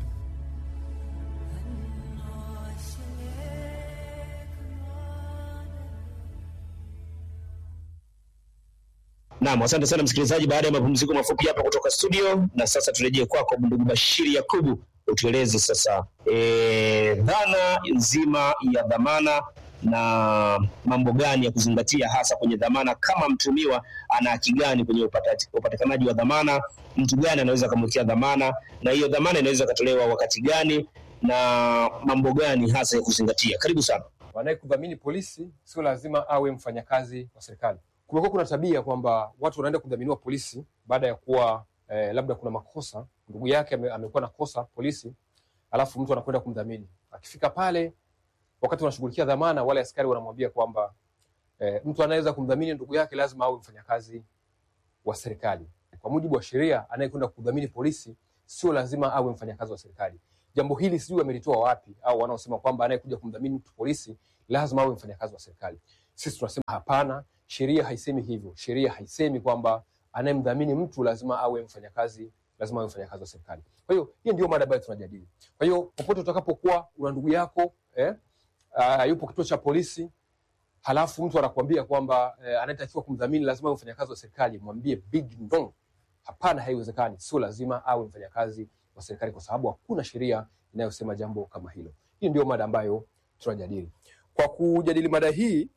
Naam, asante sana msikilizaji, baada ya mapumziko mafupi hapa kutoka studio, na sasa turejee kwako ndugu Bashiri Yakubu, utueleze sasa e, dhana nzima ya dhamana na mambo gani ya kuzingatia hasa kwenye dhamana. Kama mtumiwa ana haki gani kwenye upata- upatikanaji wa dhamana, mtu gani anaweza akamwekea dhamana, na hiyo dhamana inaweza ikatolewa wakati gani, na mambo gani hasa ya kuzingatia. Karibu sana. Wanayekudhamini polisi sio lazima awe mfanyakazi wa serikali. Kumekuwa kuna tabia kwamba watu wanaenda kudhaminiwa polisi baada ya kuwa eh, labda kuna makosa, ndugu yake ame, amekuwa na kosa polisi, alafu mtu anakwenda kumdhamini. Akifika pale, wakati wanashughulikia dhamana, wale askari wanamwambia kwamba eh, mtu anaweza kumdhamini ndugu yake lazima awe mfanyakazi wa serikali. Kwa mujibu wa sheria, anayekwenda kudhamini polisi sio lazima awe mfanyakazi wa serikali. jambo hili sijui wamelitoa wapi, au wanaosema kwamba anayekuja kumdhamini mtu polisi lazima awe mfanyakazi wa serikali. Sisi tunasema hapana, sheria haisemi hivyo. Sheria haisemi kwamba anayemdhamini mtu lazima awe mfanyakazi lazima awe mfanyakazi wa serikali. Kwa hiyo hiyo ndio mada ambayo tunajadili. Kwa hiyo popote utakapokuwa una ndugu yako eh, uh, yupo kituo cha polisi halafu mtu anakuambia kwamba eh, anayetakiwa kumdhamini lazima awe mfanyakazi wa serikali, mwambie big no, hapana, haiwezekani. Sio lazima awe mfanyakazi wa serikali, kwa sababu hakuna sheria inayosema jambo kama hilo. Hii ndio mada ambayo tunajadili. Kwa kujadili mada hii,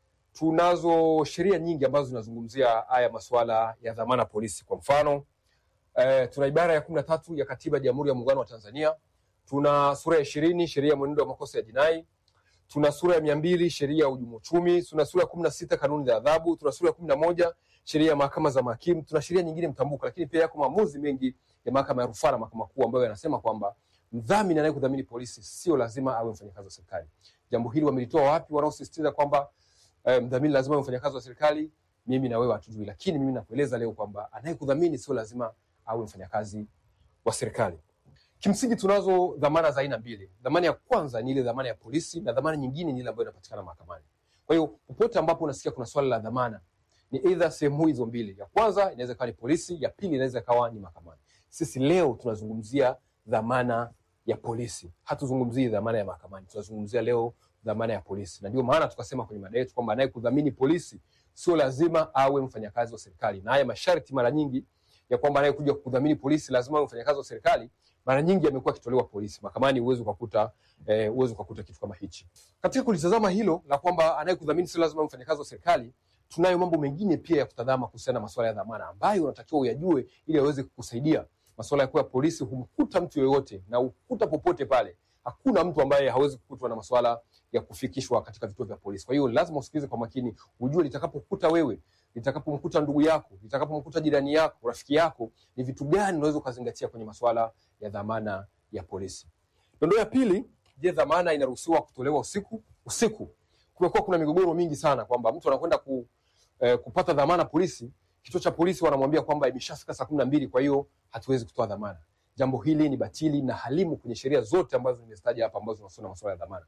tunazo sheria nyingi ambazo zinazungumzia haya masuala ya dhamana polisi. Kwa mfano eh, tuna ibara ya kumi na tatu ya katiba ya Jamhuri ya Muungano wa Tanzania, tuna sura ya ishirini sheria ya mwenendo wa makosa ya jinai tuna sura ya mia mbili sheria ya uhujumu uchumi, tuna sura ya kumi na sita kanuni za adhabu, tuna sura ya kumi na moja sheria ya mahakama za mahakimu, tuna sheria nyingine mtambuka, lakini pia yako maamuzi mengi ya mahakama ya rufaa na mahakama kuu ambayo yanasema kwamba mdhamini anayekudhamini polisi sio lazima awe mfanyakazi wa serikali. Jambo hili wamelitoa wapi wanaosisitiza kwamba eh, mdhamini lazima awe mfanyakazi wa serikali? Mimi na wewe hatujui, lakini mimi nakueleza leo kwamba anayekudhamini sio lazima awe mfanyakazi wa serikali. Kimsingi tunazo dhamana za aina mbili. Dhamana ya kwanza ni ile dhamana ya polisi na dhamana nyingine ni ile ambayo inapatikana mahakamani. Kwa hiyo popote ambapo unasikia kuna swala la dhamana, ni either sehemu hizo mbili. Ya kwanza inaweza ikawa ni polisi, ya pili inaweza ikawa ni mahakamani. Sisi leo tunazungumzia dhamana ya polisi, hatuzungumzii dhamana ya mahakamani. Tunazungumzia leo dhamana ya polisi, na ndio maana tukasema kwenye mada yetu kwamba anayekudhamini polisi sio lazima awe mfanyakazi wa serikali, na haya masharti mara nyingi ya kwamba anayekuja kudhamini polisi lazima awe mfanyakazi wa serikali mara nyingi amekuwa akitolewa polisi. Mahakamani huwezi ukakuta eh, huwezi ukakuta kitu kama hichi. Katika kulitazama hilo la kwamba anayekudhamini sio lazima mfanyakazi wa serikali, tunayo mambo mengine pia ya kutazama kuhusiana na masuala ya dhamana ambayo unatakiwa uyajue ili aweze kukusaidia. Masuala ya kuwa polisi humkuta mtu yoyote na ukuta popote pale. Hakuna mtu ambaye hawezi kukutwa na masuala ya kufikishwa katika vituo vya polisi. Kwa hiyo lazima usikilize kwa makini, ujue litakapokuta wewe litakapomkuta ndugu yako, litakapomkuta jirani yako, rafiki yako, ni vitu gani unaweza ukazingatia kwenye masuala ya dhamana ya polisi. Dondoo ya pili, je, dhamana inaruhusiwa kutolewa usiku? Usiku kumekuwa kuna migogoro mingi sana kwamba mtu anakwenda ku, eh, kupata dhamana polisi, kituo cha polisi wanamwambia kwamba imeshafika saa kumi na mbili, kwa hiyo hatuwezi kutoa dhamana. Jambo hili ni batili na halimu kwenye sheria zote ambazo nimezitaja hapa ambazo zinahusiana na masuala ya dhamana.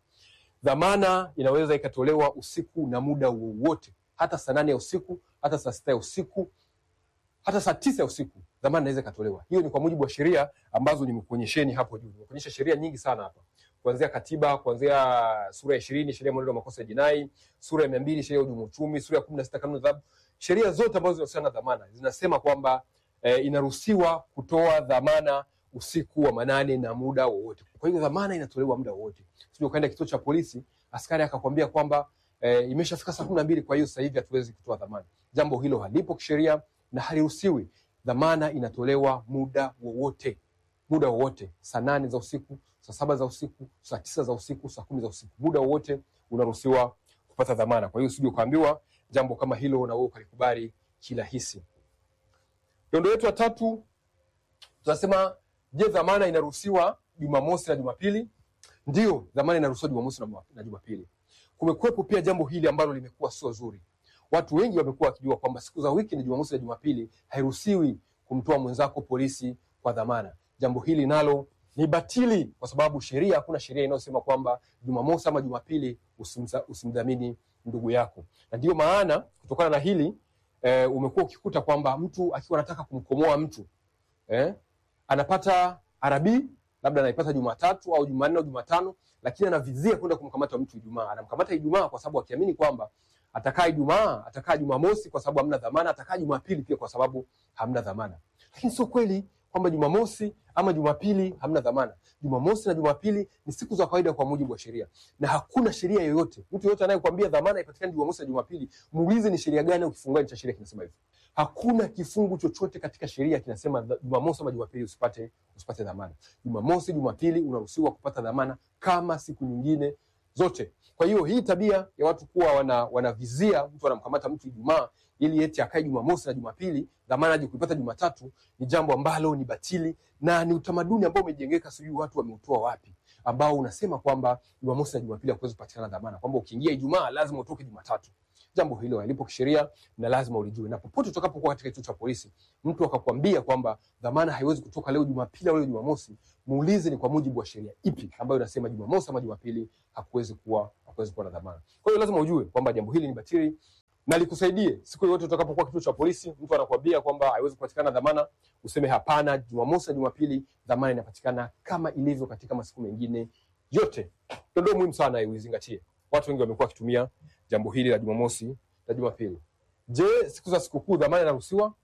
Dhamana inaweza ikatolewa usiku na muda wowote, hata saa nane ya usiku, hata saa sita ya usiku, hata saa tisa ya usiku dhamana inaweza ikatolewa. Hiyo ni kwa mujibu wa sheria ambazo nimekuonyesheni hapo juu. Nimekuonyesha sheria nyingi sana hapa, kuanzia katiba, kuanzia sura ya ishirini sheria ya mwenendo wa makosa ya jinai, sura ya mia mbili sheria ya uhujumu uchumi, sura ya kumi na sita kanuni za adhabu. Sheria zote ambazo zinahusiana na dhamana zinasema kwamba eh, inaruhusiwa kutoa dhamana usiku wa manane na muda wowote. Kwa hiyo dhamana inatolewa muda wowote. Sio ukaenda kituo cha polisi, askari akakwambia kwamba eh, imeshafika saa kumi na mbili, kwa hiyo sasa hivi hatuwezi kutoa dhamana. Jambo hilo halipo kisheria na haliruhusiwi. Dhamana inatolewa muda wowote, muda wowote, saa nane za usiku, saa saba za usiku, saa tisa za usiku, saa kumi za usiku, muda wowote unaruhusiwa kupata dhamana. Kwa hiyo usije ukaambiwa jambo kama hilo na wewe ukalikubali kirahisi. Dondo yetu ya tatu tunasema, je, dhamana inaruhusiwa Jumamosi na Jumapili? Ndio, dhamana inaruhusiwa Jumamosi na Juma- na Jumapili. Kumekuwepo pia jambo hili ambalo limekuwa sio zuri. Watu wengi wamekuwa wakijua kwamba siku za wiki ni Jumamosi na Jumapili, hairuhusiwi kumtoa mwenzako polisi kwa dhamana. Jambo hili nalo ni batili, kwa sababu sheria, hakuna sheria inayosema kwamba Jumamosi ama Jumapili usimza- usimdhamini ndugu yako, na ndiyo maana kutokana na hili eh, umekuwa ukikuta kwamba mtu akiwa anataka kumkomoa mtu eh, anapata arabi labda anaipata Jumatatu au Jumanne au Jumatano, lakini anavizia kwenda kumkamata mtu Ijumaa. Anamkamata Ijumaa kwa sababu akiamini kwamba atakaa Ijumaa, atakaa Jumamosi kwa sababu hamna dhamana, atakaa Jumapili pia kwa sababu hamna dhamana. Lakini sio kweli kwamba Jumamosi ama Jumapili hamna dhamana. Jumamosi na Jumapili ni siku za kawaida kwa mujibu wa sheria, na hakuna sheria yoyote, mtu yoyote anayekwambia dhamana ipatikane Jumamosi na Jumapili, muulize ni sheria gani au kifungu gani cha sheria kinasema hivyo. Hakuna kifungu chochote katika sheria kinasema dha- Jumamosi ama Jumapili usipate usipate dhamana. Jumamosi, Jumapili unaruhusiwa kupata dhamana kama siku nyingine zote. Kwa hiyo hii tabia ya watu kuwa wana, wanavizia mtu anamkamata mtu Ijumaa ili eti akae Jumamosi na Jumapili, dhamana aje kuipata Jumatatu, ni jambo ambalo ni batili na ni utamaduni ambao umejengeka, sijui watu wameutoa wapi, ambao unasema kwamba Jumamosi na Jumapili hakuwezi kupatikana dhamana, kwamba ukiingia Ijumaa lazima utoke Jumatatu. Jambo hilo halipo kisheria na lazima ulijue, na popote utakapokuwa katika kituo cha polisi, mtu akakwambia kwamba dhamana haiwezi kutoka leo Jumapili au leo Jumamosi, muulize ni kwa mujibu wa sheria ipi ambayo inasema Jumamosi ama Jumapili hakuwezi kuwa hakuwezi kuwa na dhamana. Kwa hiyo lazima ujue kwamba jambo hili ni batili na likusaidie siku yoyote utakapokuwa kituo cha polisi, mtu anakuambia kwamba haiwezi kupatikana dhamana, useme hapana, Jumamosi na Jumapili dhamana inapatikana kama ilivyo katika masiku mengine yote. Ndio muhimu sana uizingatie. Watu wengi wamekuwa wakitumia jambo hili la Jumamosi na Jumapili. Je, siku za sikukuu dhamana inaruhusiwa?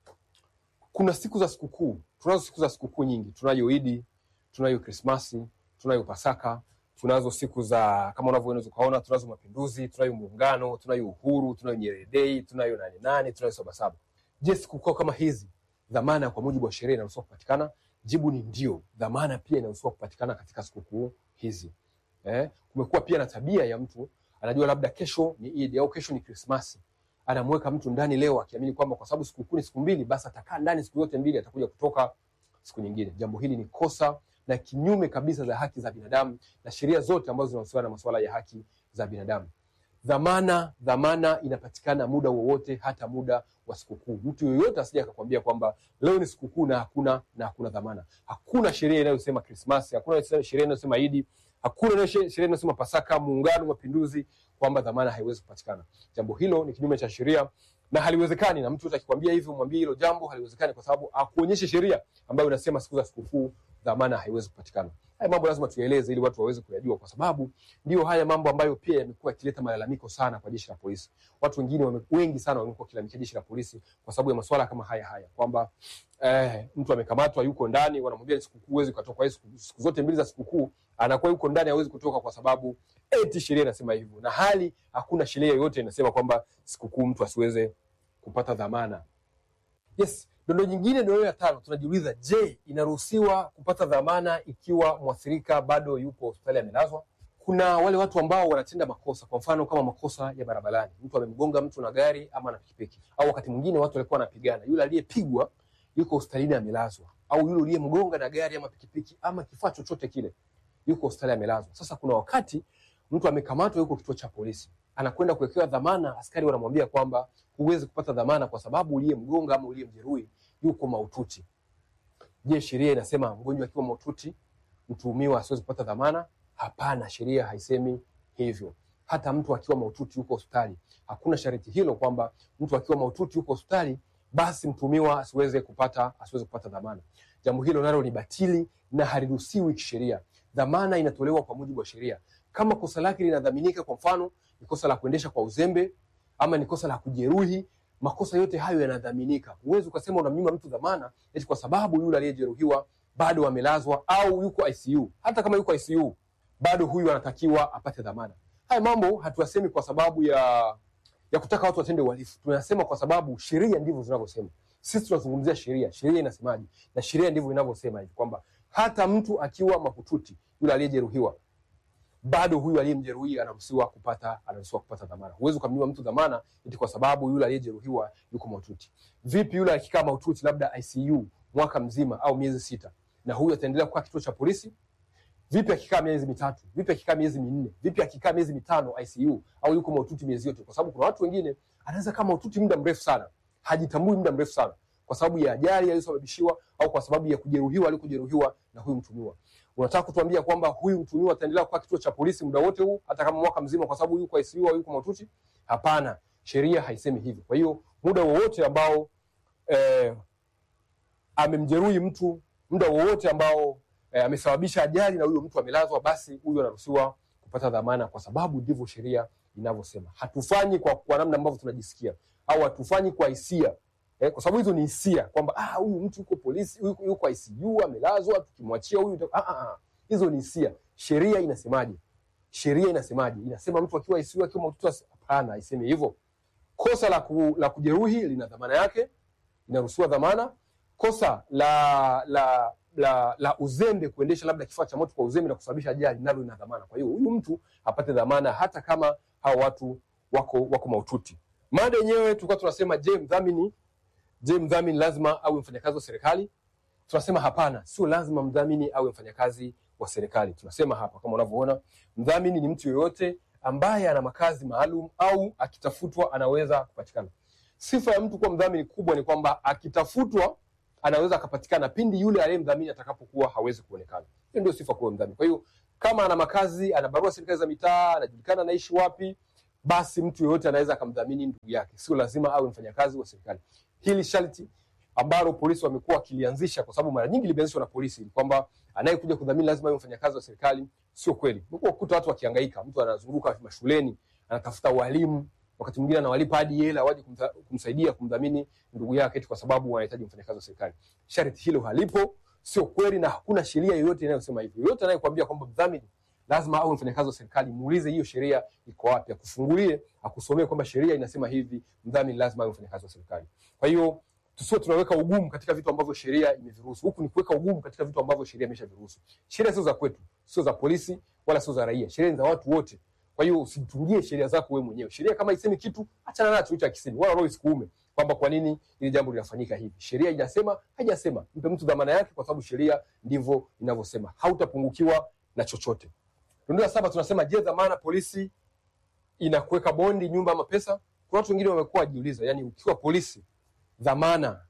Kuna siku za sikukuu, tunazo siku za sikukuu nyingi. Tunayo Idi, tunayo Krismasi, tunayo Pasaka, tunazo siku za kama unavyoweza ukaona, tunazo mapinduzi, tunayo muungano, tunayo uhuru, tunayo Nyerere Day, tunayo nane nane, tunayo Sabasaba. Je, sikukuu kama hizi dhamana kwa mujibu wa sheria inaruhusiwa kupatikana? Jibu ni ndio, dhamana pia inaruhusiwa kupatikana katika sikukuu hizi. Eh, kumekuwa pia na tabia ya mtu anajua labda kesho ni Idi au kesho ni Krismasi, anamweka mtu ndani leo akiamini kwamba kwa sababu sikukuu ni siku mbili, basi atakaa ndani siku zote mbili, atakuja kutoka siku nyingine. Jambo hili ni kosa na kinyume kabisa za haki za binadamu na sheria zote ambazo zinahusiana na masuala ya haki za binadamu. Dhamana, dhamana inapatikana muda wowote, hata muda wa sikukuu. Mtu yoyote asije akakwambia kwamba leo ni sikukuu na hakuna na hakuna dhamana. Hakuna sheria inayosema Krismasi, hakuna sheria inayosema Idi, hakuna sheria inayosema Pasaka, Muungano, Mapinduzi kwamba dhamana haiwezi kupatikana. Jambo hilo ni kinyume cha sheria na haliwezekani, na mtu yote akikwambia hivyo mwambie hilo jambo haliwezekani, kwa sababu akuonyeshe sheria ambayo inasema siku za sikukuu dhamana haiwezi kupatikana. Haya mambo lazima tuyaeleze ili watu waweze kuyajua, kwa sababu ndio haya mambo ambayo pia yamekuwa yakileta malalamiko sana kwa jeshi la polisi. Watu wengine wame, wengi sana wamekuwa wakilalamikia jeshi la polisi kwa sababu ya masuala kama haya haya kwamba eh, mtu amekamatwa yuko ndani, wanamwambia ni sikukuu, huwezi kutoka. Kwa hiyo siku, siku zote mbili za sikukuu anakuwa yuko ndani, hawezi kutoka kwa sababu eti sheria inasema hivyo, na hali hakuna sheria yoyote inasema kwamba sikukuu mtu asiweze kupata dhamana. Yes, dondo nyingine, dondo ya tano, tunajiuliza je, inaruhusiwa kupata dhamana ikiwa mwathirika bado yupo hospitali amelazwa? Kuna wale watu ambao wanatenda makosa, kwa mfano kama makosa ya barabarani, mtu amemgonga mtu na gari ama na pikipiki, au wakati mwingine watu walikuwa wanapigana, yule aliyepigwa yuko hospitalini amelazwa, au yule uliyemgonga na gari ama pikipiki ama kifaa chochote kile yuko hospitali amelazwa. Sasa kuna wakati mtu amekamatwa, yuko kituo cha polisi, anakwenda kuwekewa dhamana, askari wanamwambia kwamba huwezi kupata dhamana kwa sababu uliyemgonga ama uliyemjeruhi yuko mahututi. Je, sheria inasema mgonjwa akiwa mahututi mtuhumiwa asiwezi kupata dhamana? Hapana, sheria haisemi hivyo. Hata mtu akiwa mahututi yuko hospitali, hakuna sharti hilo kwamba mtu akiwa mahututi yuko hospitali basi mtuhumiwa asiweze kupata asiweze kupata dhamana. Jambo hilo nalo ni batili na haliruhusiwi kisheria. Dhamana inatolewa kwa mujibu wa sheria. Kama kosa lake linadhaminika, kwa mfano ni kosa la kuendesha kwa uzembe ama ni kosa la kujeruhi, makosa yote hayo yanadhaminika. Huwezi ukasema unamnyima mtu dhamana eti kwa sababu yule aliyejeruhiwa bado amelazwa au yuko ICU. Hata kama yuko ICU, bado huyu anatakiwa apate dhamana. Haya mambo hatuyasemi kwa sababu ya ya kutaka watu watende uhalifu, tunasema kwa sababu sheria ndivyo zinavyosema. Sisi tunazungumzia sheria, sheria inasemaje? Na sheria ndivyo inavyosema hivi kwamba hata mtu akiwa mahututi, yule aliyejeruhiwa bado huyu aliyemjeruhi anaruhusiwa kupata anaruhusiwa kupata dhamana. Huwezi ukamnyima mtu dhamana eti kwa sababu yule aliyejeruhiwa yuko mahututi. Vipi yule akikaa mahututi labda ICU mwaka mzima au miezi sita, na huyu ataendelea kukaa kituo cha polisi? Vipi akikaa miezi mitatu? Vipi akikaa miezi minne? Vipi akikaa miezi mitano ICU au yuko mahututi miezi yote? Kwa sababu kuna watu wengine anaweza kama mahututi muda mrefu sana, hajitambui muda mrefu sana kwa sababu ya ajali aliyosababishiwa au kwa sababu ya kujeruhiwa alikojeruhiwa na huyu mtumiwa. Unataka kutuambia kwamba huyu mtumiwa ataendelea kukaa kituo cha polisi muda wote huu hata kama mwaka mzima kwa sababu yuko ICU au yuko mahututi? Hapana, sheria haisemi hivyo. Kwa hiyo muda wowote ambao eh, amemjeruhi mtu, muda wowote ambao eh, amesababisha ajali na huyo mtu amelazwa, basi huyu anaruhusiwa kupata dhamana, kwa sababu ndivyo sheria inavyosema. Hatufanyi kwa, kwa namna ambavyo tunajisikia au hatufanyi kwa hisia eh, kwa sababu hizo ni hisia kwamba ah, huyu mtu yuko polisi, yuko, yuko ICU amelazwa, tukimwachia huyu ah, ah, ah. Hizo ni hisia. Sheria inasemaje? Sheria inasemaje? Inasema mtu akiwa ICU akiwa mahututi? Hapana, haisemi hivyo. Kosa la, ku, la kujeruhi lina dhamana yake, inaruhusiwa dhamana. Kosa la la la, la uzembe, kuendesha labda kifaa cha moto kwa uzembe na kusababisha ajali, nalo lina dhamana. Kwa hiyo huyu mtu apate dhamana hata kama hao watu wako wako mahututi. Mada yenyewe tulikuwa tunasema, je, mdhamini je, mdhamini lazima awe mfanyakazi wa serikali? Tunasema hapana, sio lazima mdhamini awe mfanyakazi wa serikali. Tunasema hapa kama unavyoona, mdhamini ni mtu yoyote ambaye ana makazi maalum au akitafutwa anaweza kupatikana. Sifa ya mtu kuwa mdhamini kubwa ni kwamba akitafutwa anaweza akapatikana pindi yule aliyemdhamini atakapokuwa hawezi kuonekana. Hiyo ndio sifa kuwa mdhamini. Kwa hiyo kama ana makazi, ana barua serikali za mitaa, anajulikana anaishi wapi, basi mtu yeyote anaweza akamdhamini ndugu yake, sio lazima awe mfanyakazi wa serikali. Hili sharti ambalo polisi wamekuwa wakilianzisha, kwa sababu mara nyingi limeanzishwa na polisi, ni kwamba anayekuja kudhamini lazima awe mfanyakazi wa serikali. Sio kweli. Umekuwa kukuta watu wakihangaika, mtu anazunguka mashuleni anatafuta walimu, wakati mwingine anawalipa hadi hela waje kumta, kumsaidia kumdhamini ndugu yake eti kwa sababu wanahitaji mfanyakazi wa serikali. Sharti hilo halipo, sio kweli, na hakuna sheria yoyote inayosema hivyo. Yoyote anayekwambia kwamba mdhamini lazima awe mfanyakazi wa serikali, muulize hiyo sheria iko wapi, akufungulie, akusomee kwamba sheria inasema hivi, mdhamini lazima awe mfanyakazi wa serikali. Kwa hiyo tusiwe tunaweka ugumu katika vitu ambavyo sheria imeviruhusu. Huku ni kuweka ugumu katika vitu ambavyo sheria imeshaviruhusu. Sheria sio za kwetu, sio za polisi wala sio za raia. Sheria ni za watu wote. Kwa hiyo usitungie sheria zako wewe mwenyewe. Sheria kama isemi kitu, achana nacho hicho akisemi, wala roho isikuume kwamba kwa nini ili jambo linafanyika hivi. Sheria inasema, haijasema. Mpe mtu dhamana yake, kwa sababu sheria ndivyo inavyosema. Hautapungukiwa na chochote. Ndio saba tunasema, je, dhamana polisi inakuweka bondi, nyumba ama pesa? Kuna watu wengine wamekuwa wajiuliza, yani ukiwa polisi dhamana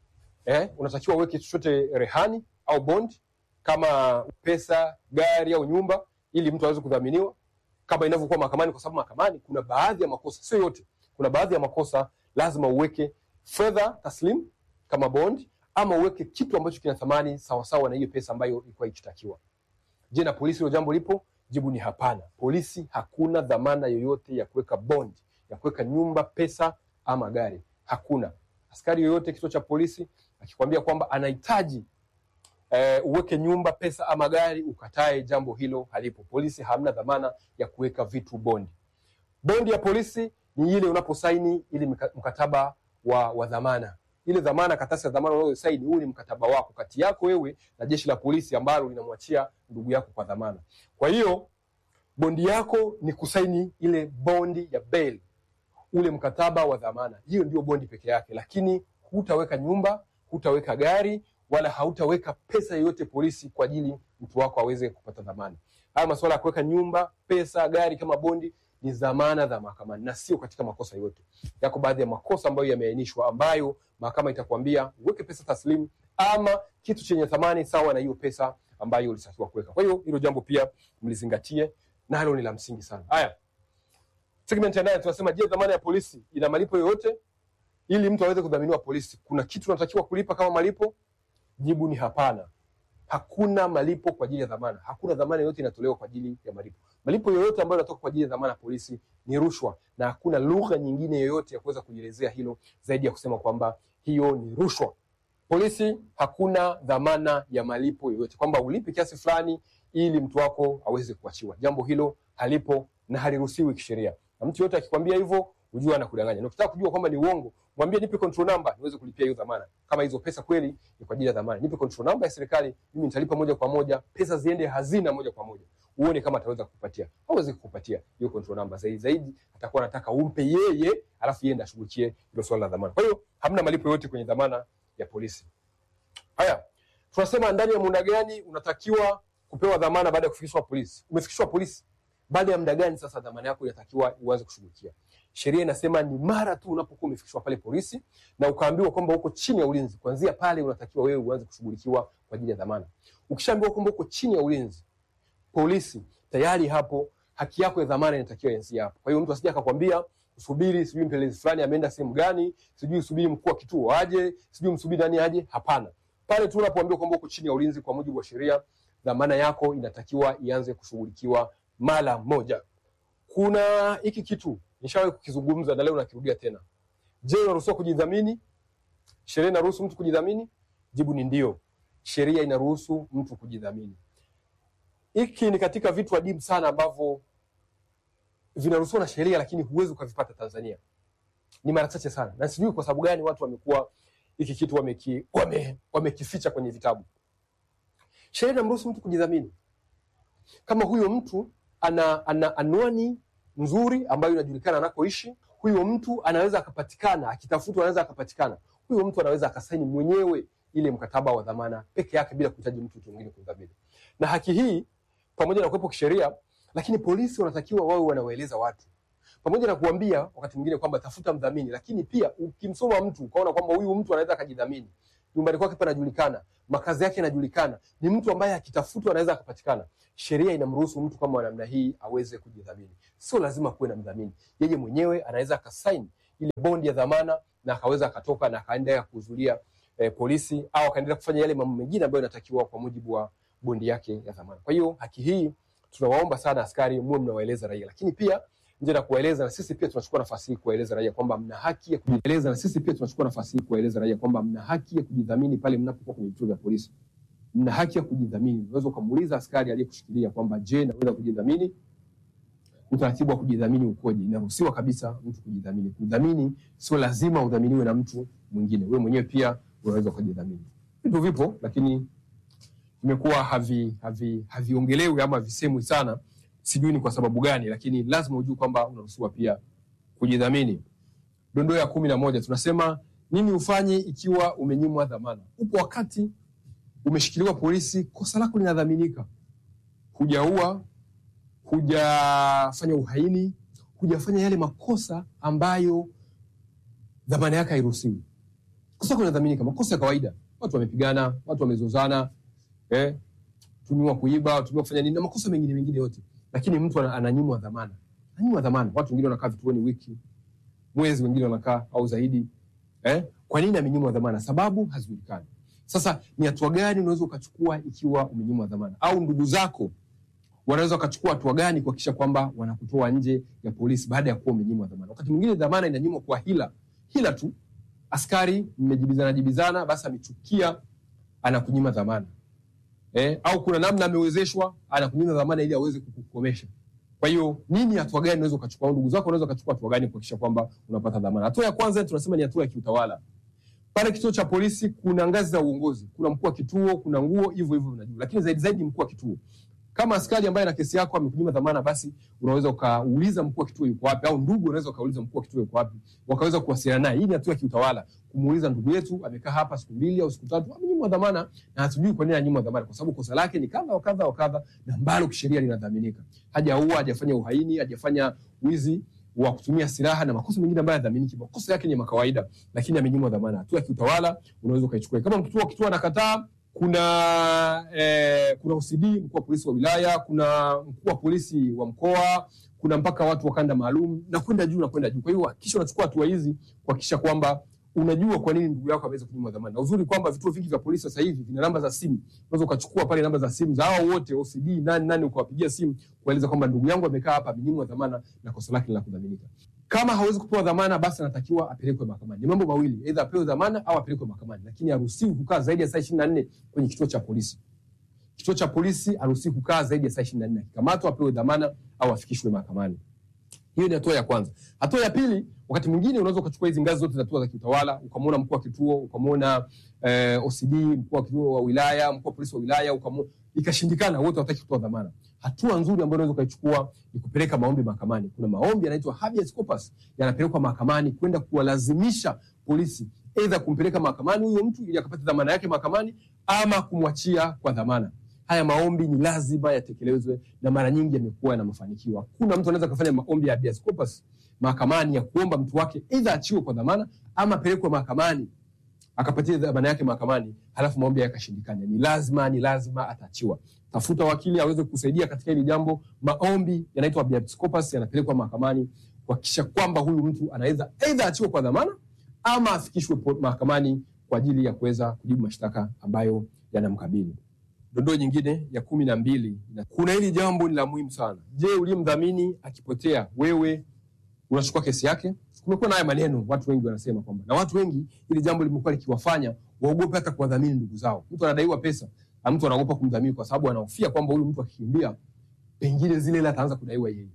eh, unatakiwa uweke chochote rehani au bond kama pesa, gari au nyumba, ili mtu aweze kudhaminiwa kama inavyokuwa mahakamani, kwa sababu mahakamani kuna baadhi ya makosa, sio yote, kuna baadhi ya makosa lazima uweke fedha taslim kama bond, ama uweke kitu ambacho kina thamani sawasawa na hiyo pesa ambayo ilikuwa ikitakiwa. Je, na polisi hilo jambo lipo? Jibu ni hapana. Polisi hakuna dhamana yoyote ya kuweka bond, ya kuweka nyumba, pesa ama gari, hakuna. Askari yoyote kituo cha polisi akikwambia kwamba anahitaji eh, uweke nyumba, pesa ama gari, ukatae, jambo hilo halipo. Polisi hamna dhamana ya kuweka vitu bondi. Bondi ya polisi ni ile unaposaini ile mkataba wa, wa dhamana. Ile dhamana, karatasi ya dhamana unayosaini, huu ni mkataba wako kati yako wewe na jeshi la polisi ambalo linamwachia ndugu yako kwa dhamana. Kwa hiyo bondi yako ni kusaini ile bondi ya bail ule mkataba wa dhamana, hiyo ndio bondi peke yake, lakini hutaweka nyumba, hutaweka gari wala hautaweka pesa yoyote polisi kwa ajili mtu wako aweze kupata dhamana. Haya masuala ya kuweka nyumba, pesa, gari kama bondi ni dhamana za mahakamani na sio katika makosa yote. Yako baadhi ya makosa ambayo yameainishwa, ambayo mahakama itakwambia uweke pesa taslimu ama kitu chenye thamani sawa na hiyo pesa ambayo ulitakiwa kuweka. Kwa hiyo hilo jambo pia mlizingatie, nalo ni la msingi sana. Haya, segment ya nane tunasema, je, dhamana ya polisi ina malipo yoyote? Ili mtu aweze kudhaminiwa polisi, kuna kitu unatakiwa kulipa kama malipo? Jibu ni hapana. Hakuna malipo kwa ajili ya dhamana. Hakuna dhamana yoyote inatolewa kwa ajili ya malipo. Malipo yoyote ambayo yanatoka kwa ajili ya dhamana ya polisi ni rushwa, na hakuna lugha nyingine yoyote ya kuweza kujielezea hilo zaidi ya kusema kwamba hiyo ni rushwa. Polisi hakuna dhamana ya malipo yoyote, kwamba ulipe kiasi fulani ili mtu wako aweze kuachiwa. Jambo hilo halipo na haliruhusiwi kisheria, na mtu yoyote akikwambia hivyo ujue anakudanganya. Na ukitaka kujua kwamba ni uongo, mwambie nipe control number niweze kulipia hiyo dhamana. Kama hizo pesa kweli ni kwa ajili ya dhamana, nipe control number ya serikali, mimi nitalipa moja kwa moja, pesa ziende hazina moja kwa moja. Uone kama ataweza kukupatia. Hawezi kukupatia hiyo control number. Zaidi zaidi atakuwa anataka umpe yeye, alafu yeye ndiye ashughulikie hilo swala la dhamana. Kwa hiyo hamna malipo yote kwenye dhamana ya polisi. Haya, tunasema ndani ya muda gani unatakiwa kupewa dhamana baada ya kufikishwa polisi? Umefikishwa polisi, baada ya muda gani sasa dhamana yako inatakiwa uanze kushughulikia? Sheria inasema ni mara tu unapokuwa umefikishwa pale polisi na ukaambiwa kwamba uko chini ya ulinzi, kuanzia pale unatakiwa wewe uanze kushughulikiwa kwa ajili ya dhamana. Ukishaambiwa kwamba uko chini ya ulinzi polisi, tayari hapo haki yako ya dhamana inatakiwa ianzie hapo. Kwa hiyo mtu asije akakwambia usubiri, sijui mpelelezi fulani ameenda sehemu gani, sijui usubiri mkuu wa kituo aje, sijui msubiri nani aje. Hapana, pale tu unapoambiwa kwamba uko chini ya ulinzi kwa mujibu wa sheria, dhamana yako inatakiwa ianze kushughulikiwa mara moja. Kuna hiki kitu nishawahi kukizungumza na leo nakirudia tena. Je, unaruhusiwa kujidhamini? Sheria inaruhusu mtu kujidhamini? Jibu ni ndio, sheria inaruhusu mtu kujidhamini. Hiki ni katika vitu adimu sana ambavyo vinaruhusiwa na sheria, lakini huwezi ukavipata Tanzania. Ni mara chache sana, na sijui kwa sababu gani watu wamekuwa hiki kitu wameki, wame, wamekificha kwenye vitabu. Sheria inamruhusu mtu kujidhamini kama huyo mtu ana, ana anwani nzuri ambayo inajulikana anakoishi. Huyo mtu anaweza akapatikana, akitafutwa anaweza akapatikana. Huyo mtu anaweza akasaini mwenyewe ile mkataba wa dhamana peke yake bila kuhitaji mtu mwingine kumdhamini. Na haki hii pamoja na kuwepo kisheria, lakini polisi wanatakiwa wawe wanawaeleza watu pamoja na kuambia wakati mwingine kwamba tafuta mdhamini, lakini pia ukimsoma mtu ukaona kwamba huyu mtu anaweza akajidhamini, nyumbani kwake panajulikana, makazi yake yanajulikana, ni mtu ambaye akitafutwa anaweza akapatikana, sheria inamruhusu mtu kama wa namna hii aweze kujidhamini. Sio lazima kuwe na mdhamini, yeye mwenyewe anaweza akasaini ile bondi ya dhamana na akaweza akatoka na akaendelea kuhudhuria eh, polisi au akaendelea kufanya yale mambo mengine ambayo yanatakiwa kwa mujibu wa bondi yake ya dhamana. Kwa hiyo haki hii tunawaomba sana askari muwe mnawaeleza raia, lakini pia nje na kuwaeleza, na sisi pia tunachukua nafasi hii kuwaeleza raia kwamba mna haki ya kujieleza, na sisi pia tunachukua nafasi hii kuwaeleza raia kwamba mna haki ya kujidhamini pale mnapokuwa kwenye vituo vya polisi. Mna haki ya kujidhamini. Unaweza ukamuuliza askari aliyekushikilia kwamba je, naweza kujidhamini? Utaratibu wa kujidhamini ukoje? Inaruhusiwa kabisa mtu kujidhamini. Kudhamini sio lazima udhaminiwe na mtu mwingine, wewe mwenyewe pia unaweza ukajidhamini. Vitu vipo, lakini vimekuwa havi havi haviongelewi ama havisemwi sana sijui ni kwa sababu gani, lakini lazima ujue kwamba unaruhusiwa pia kujidhamini. Dondoo ya kumi na moja tunasema nini ufanye ikiwa umenyimwa dhamana? Upo wakati umeshikiliwa polisi, kosa lako linadhaminika, hujaua, hujafanya uhaini, hujafanya yale makosa ambayo dhamana yake hairuhusiwi. Kosa lako linadhaminika, makosa ya kawaida, watu wamepigana, watu wamezozana, eh, tumiwa kuiba, tumiwa kufanya nini na makosa mengine mengine yote lakini mtu ana- ananyimwa dhamana, ananyimwa dhamana. Watu wengine wanakaa vituoni wiki, mwezi, wengine wanakaa au zaidi. Eh, kwa nini amenyimwa dhamana? Sababu hazijulikani. Sasa ni hatua gani unaweza ukachukua ikiwa umenyimwa dhamana, au ndugu zako wanaweza wakachukua hatua gani kuhakikisha kwamba wanakutoa nje ya polisi baada ya kuwa umenyimwa dhamana? Wakati mwingine dhamana inanyimwa kwa hila, hila tu. Askari mmejibizana jibizana, basi amechukia, anakunyima dhamana eh, au kuna namna amewezeshwa anakunyima dhamana ili aweze kukukomesha. Kwa hiyo nini, hatua gani unaweza ukachukua? Au ndugu zako wanaweza wakachukua hatua gani kuhakikisha kwamba unapata dhamana? Hatua ya kwanza tunasema ni hatua ya kiutawala. Pale kituo cha polisi kuna ngazi za uongozi, kuna mkuu wa kituo, kuna nguo, hivyo hivyo unajua, lakini zaidi zaidi ni mkuu wa kituo. Kama askari ambaye na kesi yako amekunyima dhamana, basi unaweza ukauliza mkuu wa kituo yuko wapi, au ndugu unaweza ukauliza mkuu wa kituo yuko wapi, wakaweza kuwasiliana naye. Hii ni hatua ya kiutawala, kumuuliza ndugu yetu amekaa hapa siku mbili au siku tatu, amenyimwa dhamana na hatujui kwa nini ananyimwa dhamana, kwa sababu kosa lake ni kadha wa kadha wa kadha, na ambalo kisheria linadhaminika. Hajaua, hajafanya uhaini, hajafanya wizi wa kutumia silaha na makosa mengine ambayo yadhaminiki. Makosa yake ni ya kawaida, lakini amenyimwa dhamana. Hatua ya kiutawala unaweza ukaichukua. Kama mkituo kituo anakataa, kuna eh, kuna OCD mkuu wa polisi wa wilaya, kuna mkuu wa polisi wa mkoa, kuna mpaka watu wa kanda maalum na kwenda juu na kwenda juu. Kwa hiyo hakikisha unachukua hatua hizi kuhakikisha kwamba unajua kwa nini ndugu yako ameweza kunyimwa dhamana. Na uzuri kwamba vituo vingi vya polisi sasa hivi vina namba za simu, unaweza ukachukua pale namba za simu za hao wote OCD nani nani, ukawapigia simu kueleza kwamba ndugu yangu amekaa hapa amenyimwa dhamana na kosa lake ni la kudhaminika. Kama hawezi kupewa dhamana, basi anatakiwa apelekwe mahakamani. Ni mambo mawili, aidha apewe dhamana au apelekwe mahakamani, lakini haruhusiwi kukaa zaidi ya saa ishirini na nne kwenye kituo cha polisi. Kituo cha polisi haruhusiwi kukaa zaidi ya saa ishirini na nne akikamatwa apewe dhamana au afikishwe mahakamani. Hiyo ni hatua ya kwanza. Hatua ya pili, wakati mwingine unaweza ukachukua hizi ngazi zote za hatua za kiutawala, ukamwona mkuu wa kituo, ukamwona eh, OCD, mkuu wa kituo wa wilaya, mkuu wa polisi wa wilaya, ukamwona ikashindikana, wote hawataki kutoa dhamana. Hatua nzuri ambayo unaweza ukaichukua ni kupeleka maombi mahakamani. Kuna maombi yanaitwa habeas corpus, yanapelekwa mahakamani kwenda kuwalazimisha polisi aidha kumpeleka mahakamani huyo mtu ili akapate dhamana yake mahakamani ama kumwachia kwa dhamana. Haya maombi ni lazima yatekelezwe na mara nyingi yamekuwa na mafanikio. Hakuna mtu anaweza kufanya maombi ya habeas corpus mahakamani ya kuomba mtu wake aidha achiwe kwa dhamana ama apelekwe mahakamani akapatia dhamana yake mahakamani, halafu maombi yakashindikana. Ni lazima ni lazima ataachiwa. Tafuta wakili aweze kusaidia katika hili jambo. Maombi yanaitwa habeas corpus, yanapelekwa mahakamani kuhakikisha kwamba huyu mtu anaweza aidha achiwe kwa dhamana ama afikishwe po- mahakamani kwa ajili ya kuweza kujibu mashtaka ambayo yanamkabili. Dondoo nyingine ya kumi na mbili, na kuna hili jambo ni la muhimu sana. Je, uliyemdhamini akipotea, wewe unachukua kesi yake? Kumekuwa na haya maneno, watu wengi wanasema kwamba, na watu wengi hili jambo limekuwa likiwafanya waogope hata kuwadhamini ndugu zao. Mtu anadaiwa pesa na mtu anaogopa kumdhamini kwa sababu anahofia kwamba huyu mtu akikimbia, pengine zile hela ataanza kudaiwa yeye,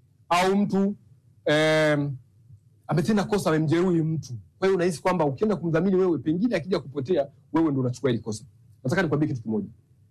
au mtu em, ametenda kosa, amemjeruhi mtu. Kwa hiyo unahisi kwamba ukienda kumdhamini wewe, pengine akija kupotea, wewe ndo unachukua hili kosa. Nataka nikwambie kitu kimoja,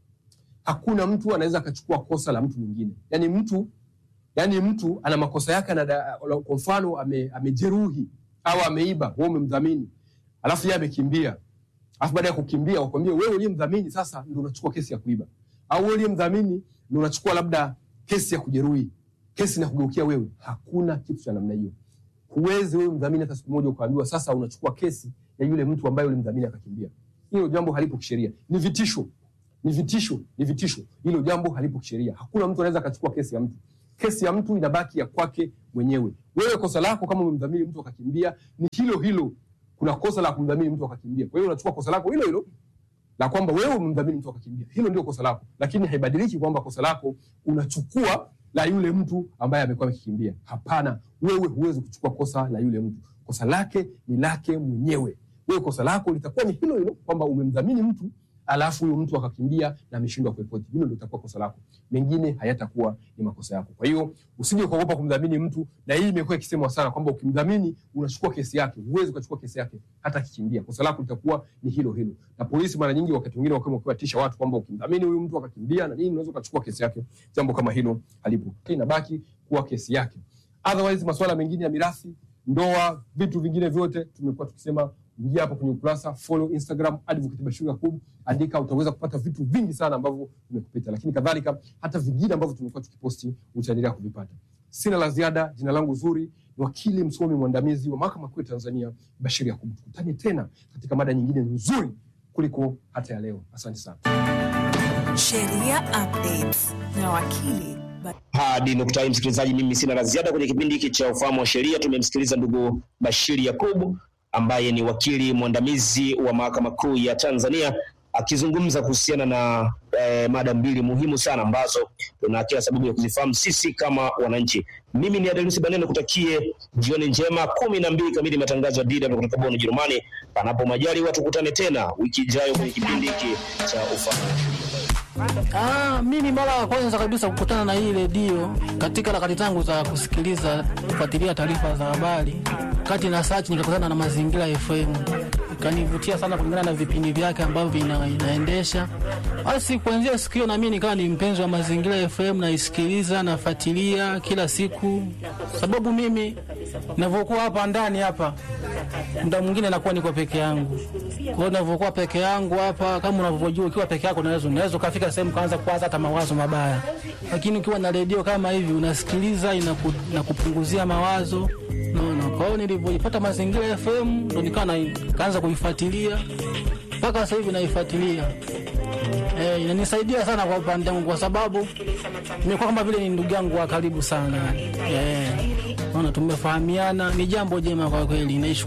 hakuna mtu anaweza akachukua kosa la mtu mwingine. Yani mtu yani mtu ana makosa yake, ana kwa mfano ame, amejeruhi au ameiba, wewe umemdhamini, alafu yeye amekimbia, alafu baada ya kukimbia wakwambie wewe uliyemdhamini sasa ndo unachukua kesi ya kuiba, au wewe uliyemdhamini ndo unachukua labda kesi ya kujeruhi, kesi na kugeukia wewe. Hakuna kitu cha namna hiyo. Huwezi wewe mdhamini hata siku moja ukaambiwa sasa unachukua kesi ya yule mtu ambaye ulimdhamini akakimbia. Hilo jambo halipo kisheria, ni vitisho, ni vitisho, ni vitisho. Hilo jambo halipo kisheria. Hakuna mtu anaweza akachukua kesi ya mtu. Kesi ya mtu inabaki ya kwake mwenyewe. Wewe kosa lako kama umemdhamini mtu akakimbia ni hilo hilo. Kuna kosa la kumdhamini mtu akakimbia, kwa hiyo unachukua kosa lako hilo hilo la kwamba wewe umemdhamini mtu akakimbia, hilo ndio kosa lako, lakini haibadiliki kwamba kosa lako unachukua la yule mtu ambaye amekuwa amekikimbia. Hapana, wewe huwezi kuchukua kosa la yule mtu. Kosa lake ni lake mwenyewe. Wewe kosa lako litakuwa ni hilo hilo kwamba umemdhamini mtu alafu huyo mtu akakimbia na ameshindwa kuripoti. Hilo ndio itakuwa kosa lako, mengine hayatakuwa ni makosa yako. Kwa hiyo usije ukaogopa kumdhamini mtu, na hii imekuwa ikisemwa sana kwamba ukimdhamini unachukua kesi yake. Huwezi ukachukua kesi yake hata akikimbia, kosa lako litakuwa ni hilo hilo. Na polisi mara nyingi, wakati mwingine, wakiwa wakiwatisha watu kwamba ukimdhamini huyu mtu akakimbia na nini, unaweza ukachukua kesi yake. Jambo kama hilo halipo, inabaki kuwa kesi yake. Otherwise, masuala mengine ya mirathi, ndoa, vitu vingine vyote tumekuwa tukisema ingia hapo kwenye ukurasa, follow Instagram Advocate Bashir Yakub, andika, utaweza kupata vitu vingi sana ambavyo vimekupita, lakini kadhalika hata vingine ambavyo tumekuwa tukiposti utaendelea kuvipata. Sina la ziada. Jina langu zuri ni wakili msomi mwandamizi wa mahakama kuu ya Tanzania Bashir Yakub. Tukutane tena katika mada nyingine nzuri kuliko hata ya leo. Asante sana. Sheria Updates na wakili Hadi nukta hii, msikilizaji, mimi sina la ziada kwenye kipindi hiki cha ufahamu wa sheria. Tumemsikiliza ndugu Bashiri Yakubu ambaye ni wakili mwandamizi wa mahakama kuu ya Tanzania akizungumza kuhusiana na eh, mada mbili muhimu sana ambazo tuna kila sababu ya kuzifahamu sisi kama wananchi. Mimi ni Adelusi Banene, kutakie jioni njema. kumi na mbili kamili matangazo ya DW kutoka Bonn, Ujerumani. Panapo majaliwa, tukutane tena wiki ijayo kwenye kipindi hiki cha ufahamu Ah, mimi mara ya kwanza kabisa kukutana na hii redio katika harakati zangu za kusikiliza kufuatilia taarifa za habari, kati na search nikakutana na Mazingira FM, ikanivutia sana kulingana na vipindi vyake ambavyo vina, inaendesha. Basi kuanzia siku hiyo na mimi nikawa ni mpenzi wa Mazingira FM, naisikiliza nafuatilia kila siku, sababu mimi ninavyokuwa hapa ndani hapa muda mwingine nakuwa niko peke yangu. Kwa hiyo ninavyokuwa peke yangu hapa, kama unavyojua, ukiwa peke yako unaweza unaweza ukafika sehemu kaanza kuwaza hata mawazo mabaya, lakini ukiwa na redio kama hivi unasikiliza, inaku, inakupunguzia mawazo naona. Kwa hiyo nilivyoipata Mazingira FM ndo nikawa na- kaanza kuifuatilia mpaka sasa hivi naifuatilia. Eh, inanisaidia sana kwa upande wangu kwa sababu nimekuwa kama vile ni ndugu yangu wa karibu sana. Eh, naona tumefahamiana, ni jambo jema kwa kweli. Naishukuru